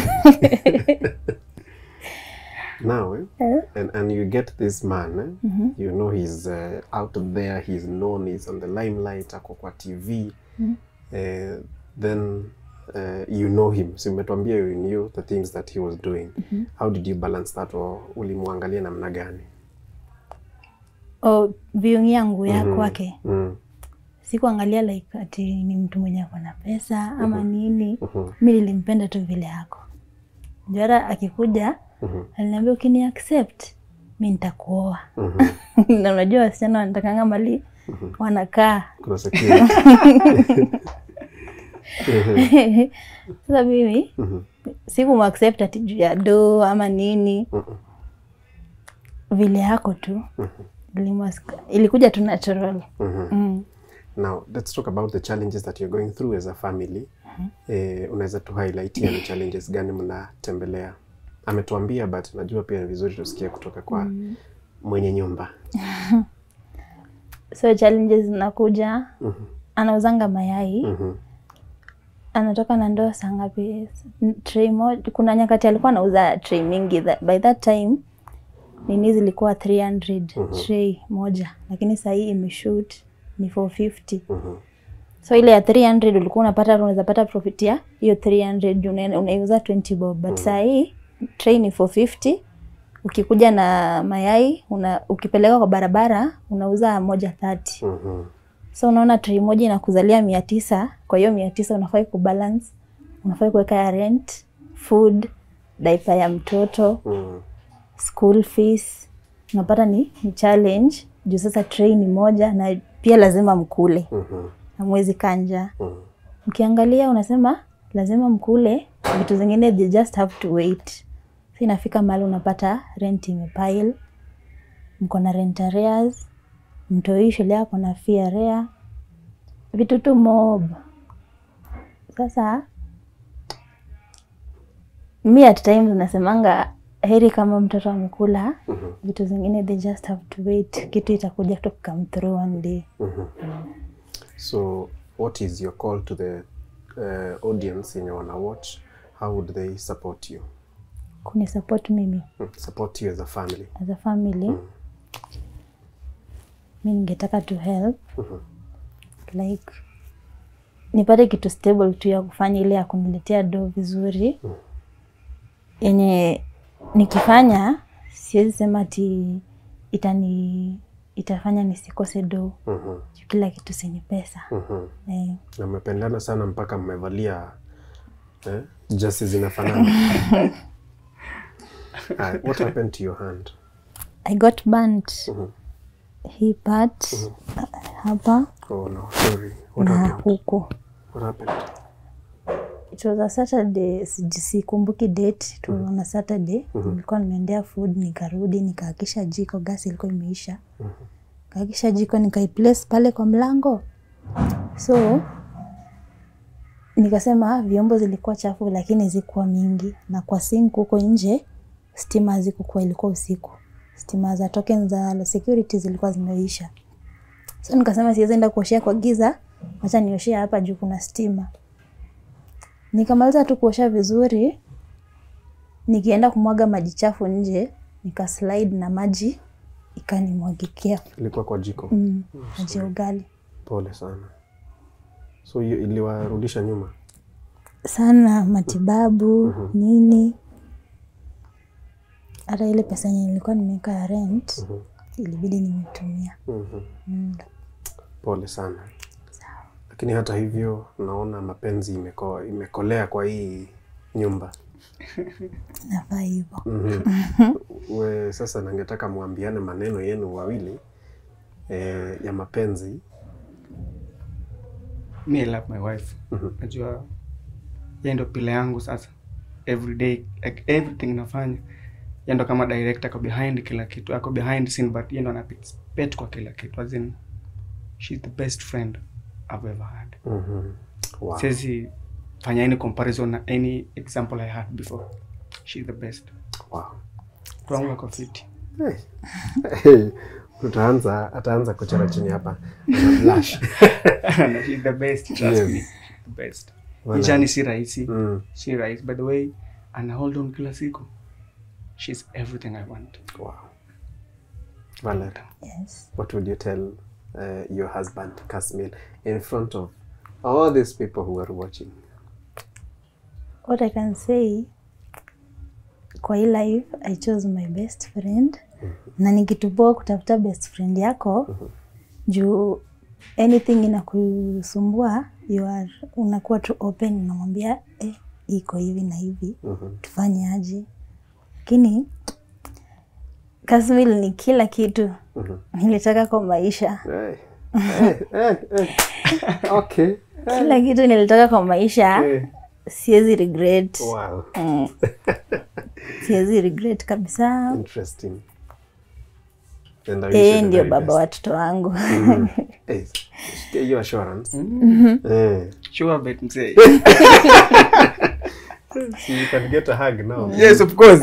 now eh, Eh, and, and you get this man eh? you know he's uh, out there he's known he's on the limelight ako kwa tv eh, then uh, you know him so umetuambia you knew the things that he was doing how did you balance that or ulimwangalia namna gani O viewing yangu ya kwake mm. sikuangalia like ati ni mtu mwenye ako na pesa ama nini. Mi nilimpenda tu vile yako. Jara akikuja aliniambia ukini accept mi nitakuoa. na unajua wasichana wanatakanga mali wanakaa kuna security sasa mimi sikumaccept ati juu ya do ama nini vile yako tu Nilimu- ilikuja tu natural mm. now let's talk about the challenges that you're going through as a family eh, unaweza tu highlight ni challenges gani mnatembelea ametuambia but najua pia ni vizuri tusikie kutoka kwa mwenye nyumba so challenges zinakuja anauzanga mayai Mhm. anatoka na ndoo saa ngapi tray moja kuna nyakati alikuwa anauza tray mingi Tha- by that time nini zilikuwa 300 tray moja lakini sahii imeshoot ni 450 Mhm. so ile ya 300 ulikuwa unapata unaweza pata profit ya hiyo 300 juu una- unaiuza 20 bob but saa hii tray ni 450 ukikuja na mayai una, ukipeleka kwa barabara unauza moja 30 Mhm. so unaona tray moja inakuzalia mia tisa kwa hiyo mia tisa unafai kubalance unafai kuweka ya rent food daipa ya mtoto Mhm. school fees unapata ni, ni challenge juu sasa tray ni moja na pia lazima mkule Mhm. hamwezi kanja. Mkiangalia unasema lazima mkule vitu zingine, they just have to wait. Si inafika mahali unapata rent imepile, mko na rent arrears, mtoi shule yako na fee arrear, vitu tu mob. Sasa mi at times nasemanga heri kama mtoto amekula vitu zingine, they just have to wait, kitu itakuja tu come through one day. So, what is your call to the uh, audience in wanna watch? How would they support you? Kuni support mimi Mm, Support you as a family. as a family mi ningetaka to help like nipate kitu stable tu ya kufanya ile ya kuniletea do vizuri yenye nikifanya siwezi sema ati itani itafanya nisikose do Mhm, juu kila kitu sini pesa mhm. eh, Na mmependana sana mpaka mmevalia eh, jasi zinafanana. Ah, what happened to your hand? I got burnt hii part hapa Oh no, sorry. What na happened? huku What happened? It was a Saturday, siji- sikumbuki date. It was on a Saturday. Nilikuwa nimeendea food nikarudi nikaakisha jiko, gasi ilikuwa imeisha. Kaakisha jiko nikaiplace pale kwa mlango. So nikasema vyombo zilikuwa chafu lakini zikuwa mingi na kwa sink huko nje stima hazikukuwa, ilikuwa usiku. Stima za token za security zilikuwa zimeisha. So nikasema siwezi enda kuoshea kwa giza, acha nioshee hapa juu kuna stima. Nikamaliza tu kuosha vizuri, nikienda kumwaga maji chafu nje, nikaslide na maji ikanimwagikia Ilikuwa kwa jiko. mm, maji ya ugali Pole sana. So hiyo iliwarudisha nyuma. sana, matibabu nini. Hata ile pesa yenye nilikuwa nimeweka ya rent ilibidi nimetumia. Mhm. Mm. Pole sana. Lakini hata hivyo naona mapenzi imeko, imekolea kwa hii nyumba. Nafaa hivyo. Mhm. We sasa nangetaka mwambiane maneno yenu wawili eh, ya mapenzi. Me I love my wife. Najua yeye ndo pila yangu sasa. Every day like everything nafanya. Yeye ndo kama director ako behind kila kitu. Ako behind scene but yeye ndo anapet kwa kila kitu. As in she's the best friend I've ever had. Mhm. Wow. Siwezi fanya any comparison na any example I had before. She's the best. Wow. Mtu wangu ako fiti. Hey. Hey. Utaanza ataanza kuchora chini hapa. Ana blush. No, she's the best, trust Yes. me. The best. Wala. Nchani si rahisi. Mm. si rahisi by the way ana hold on kila siku she's everything i want Wow. Violet, Yes. what would you tell uh, your husband, Kasmil, in front of all these people who are watching? What I can say kwa hii life I chose my best friend na ni kitu poa kutafuta best friend yako juu anything inakusumbua you are unakuwa tu open unamwambia eh, iko hivi na hivi Mhm. tufanye aje lakini Kasmil ni kila kitu nilitaka kwa maisha Hey. Hey, hey, hey. Okay. kila kitu nilitaka kwa maisha Hey. siwezi regret Wow. Mm. siwezi regret kabisa Interesting. And I wish you yeye the ndio very baba best. watoto wangu Hey, get your assurance. Eh. sure bet msee So you can get a hug now. yes of course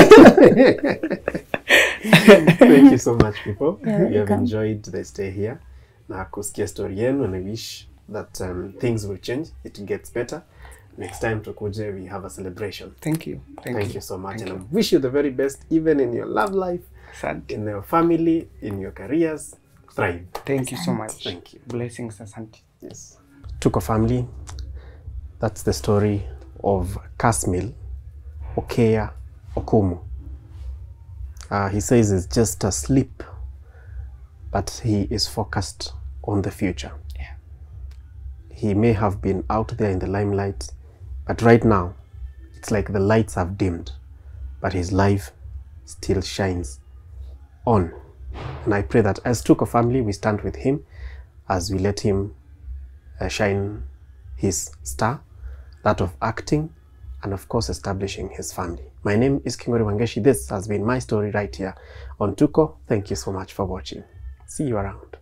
Thank you so much, people. You're We have welcome. enjoyed the stay here. Na kusikia story yenu and I wish that um, things will change. It gets better. Next time tukuje, we have a celebration. thank you thank, Thank, you. so much. and I wish you the very best, even in your love life, asante in your family, in your careers. Thrive. thank you so much Thank you. blessings asante Yes. Tuko family. That's the story of Kasmil Okeya Okumu. Uh, he says he's just asleep, but he is focused on the future. Yeah. He may have been out there in the limelight, but right now, it's like the lights have dimmed, but his life still shines on. And I pray that as Tuko family, we stand with him as we let him uh, shine his star, that of acting, and of course establishing his family. My name is Kingori Wangeshi. This has been my story right here on Tuko. Thank you so much for watching. See you around.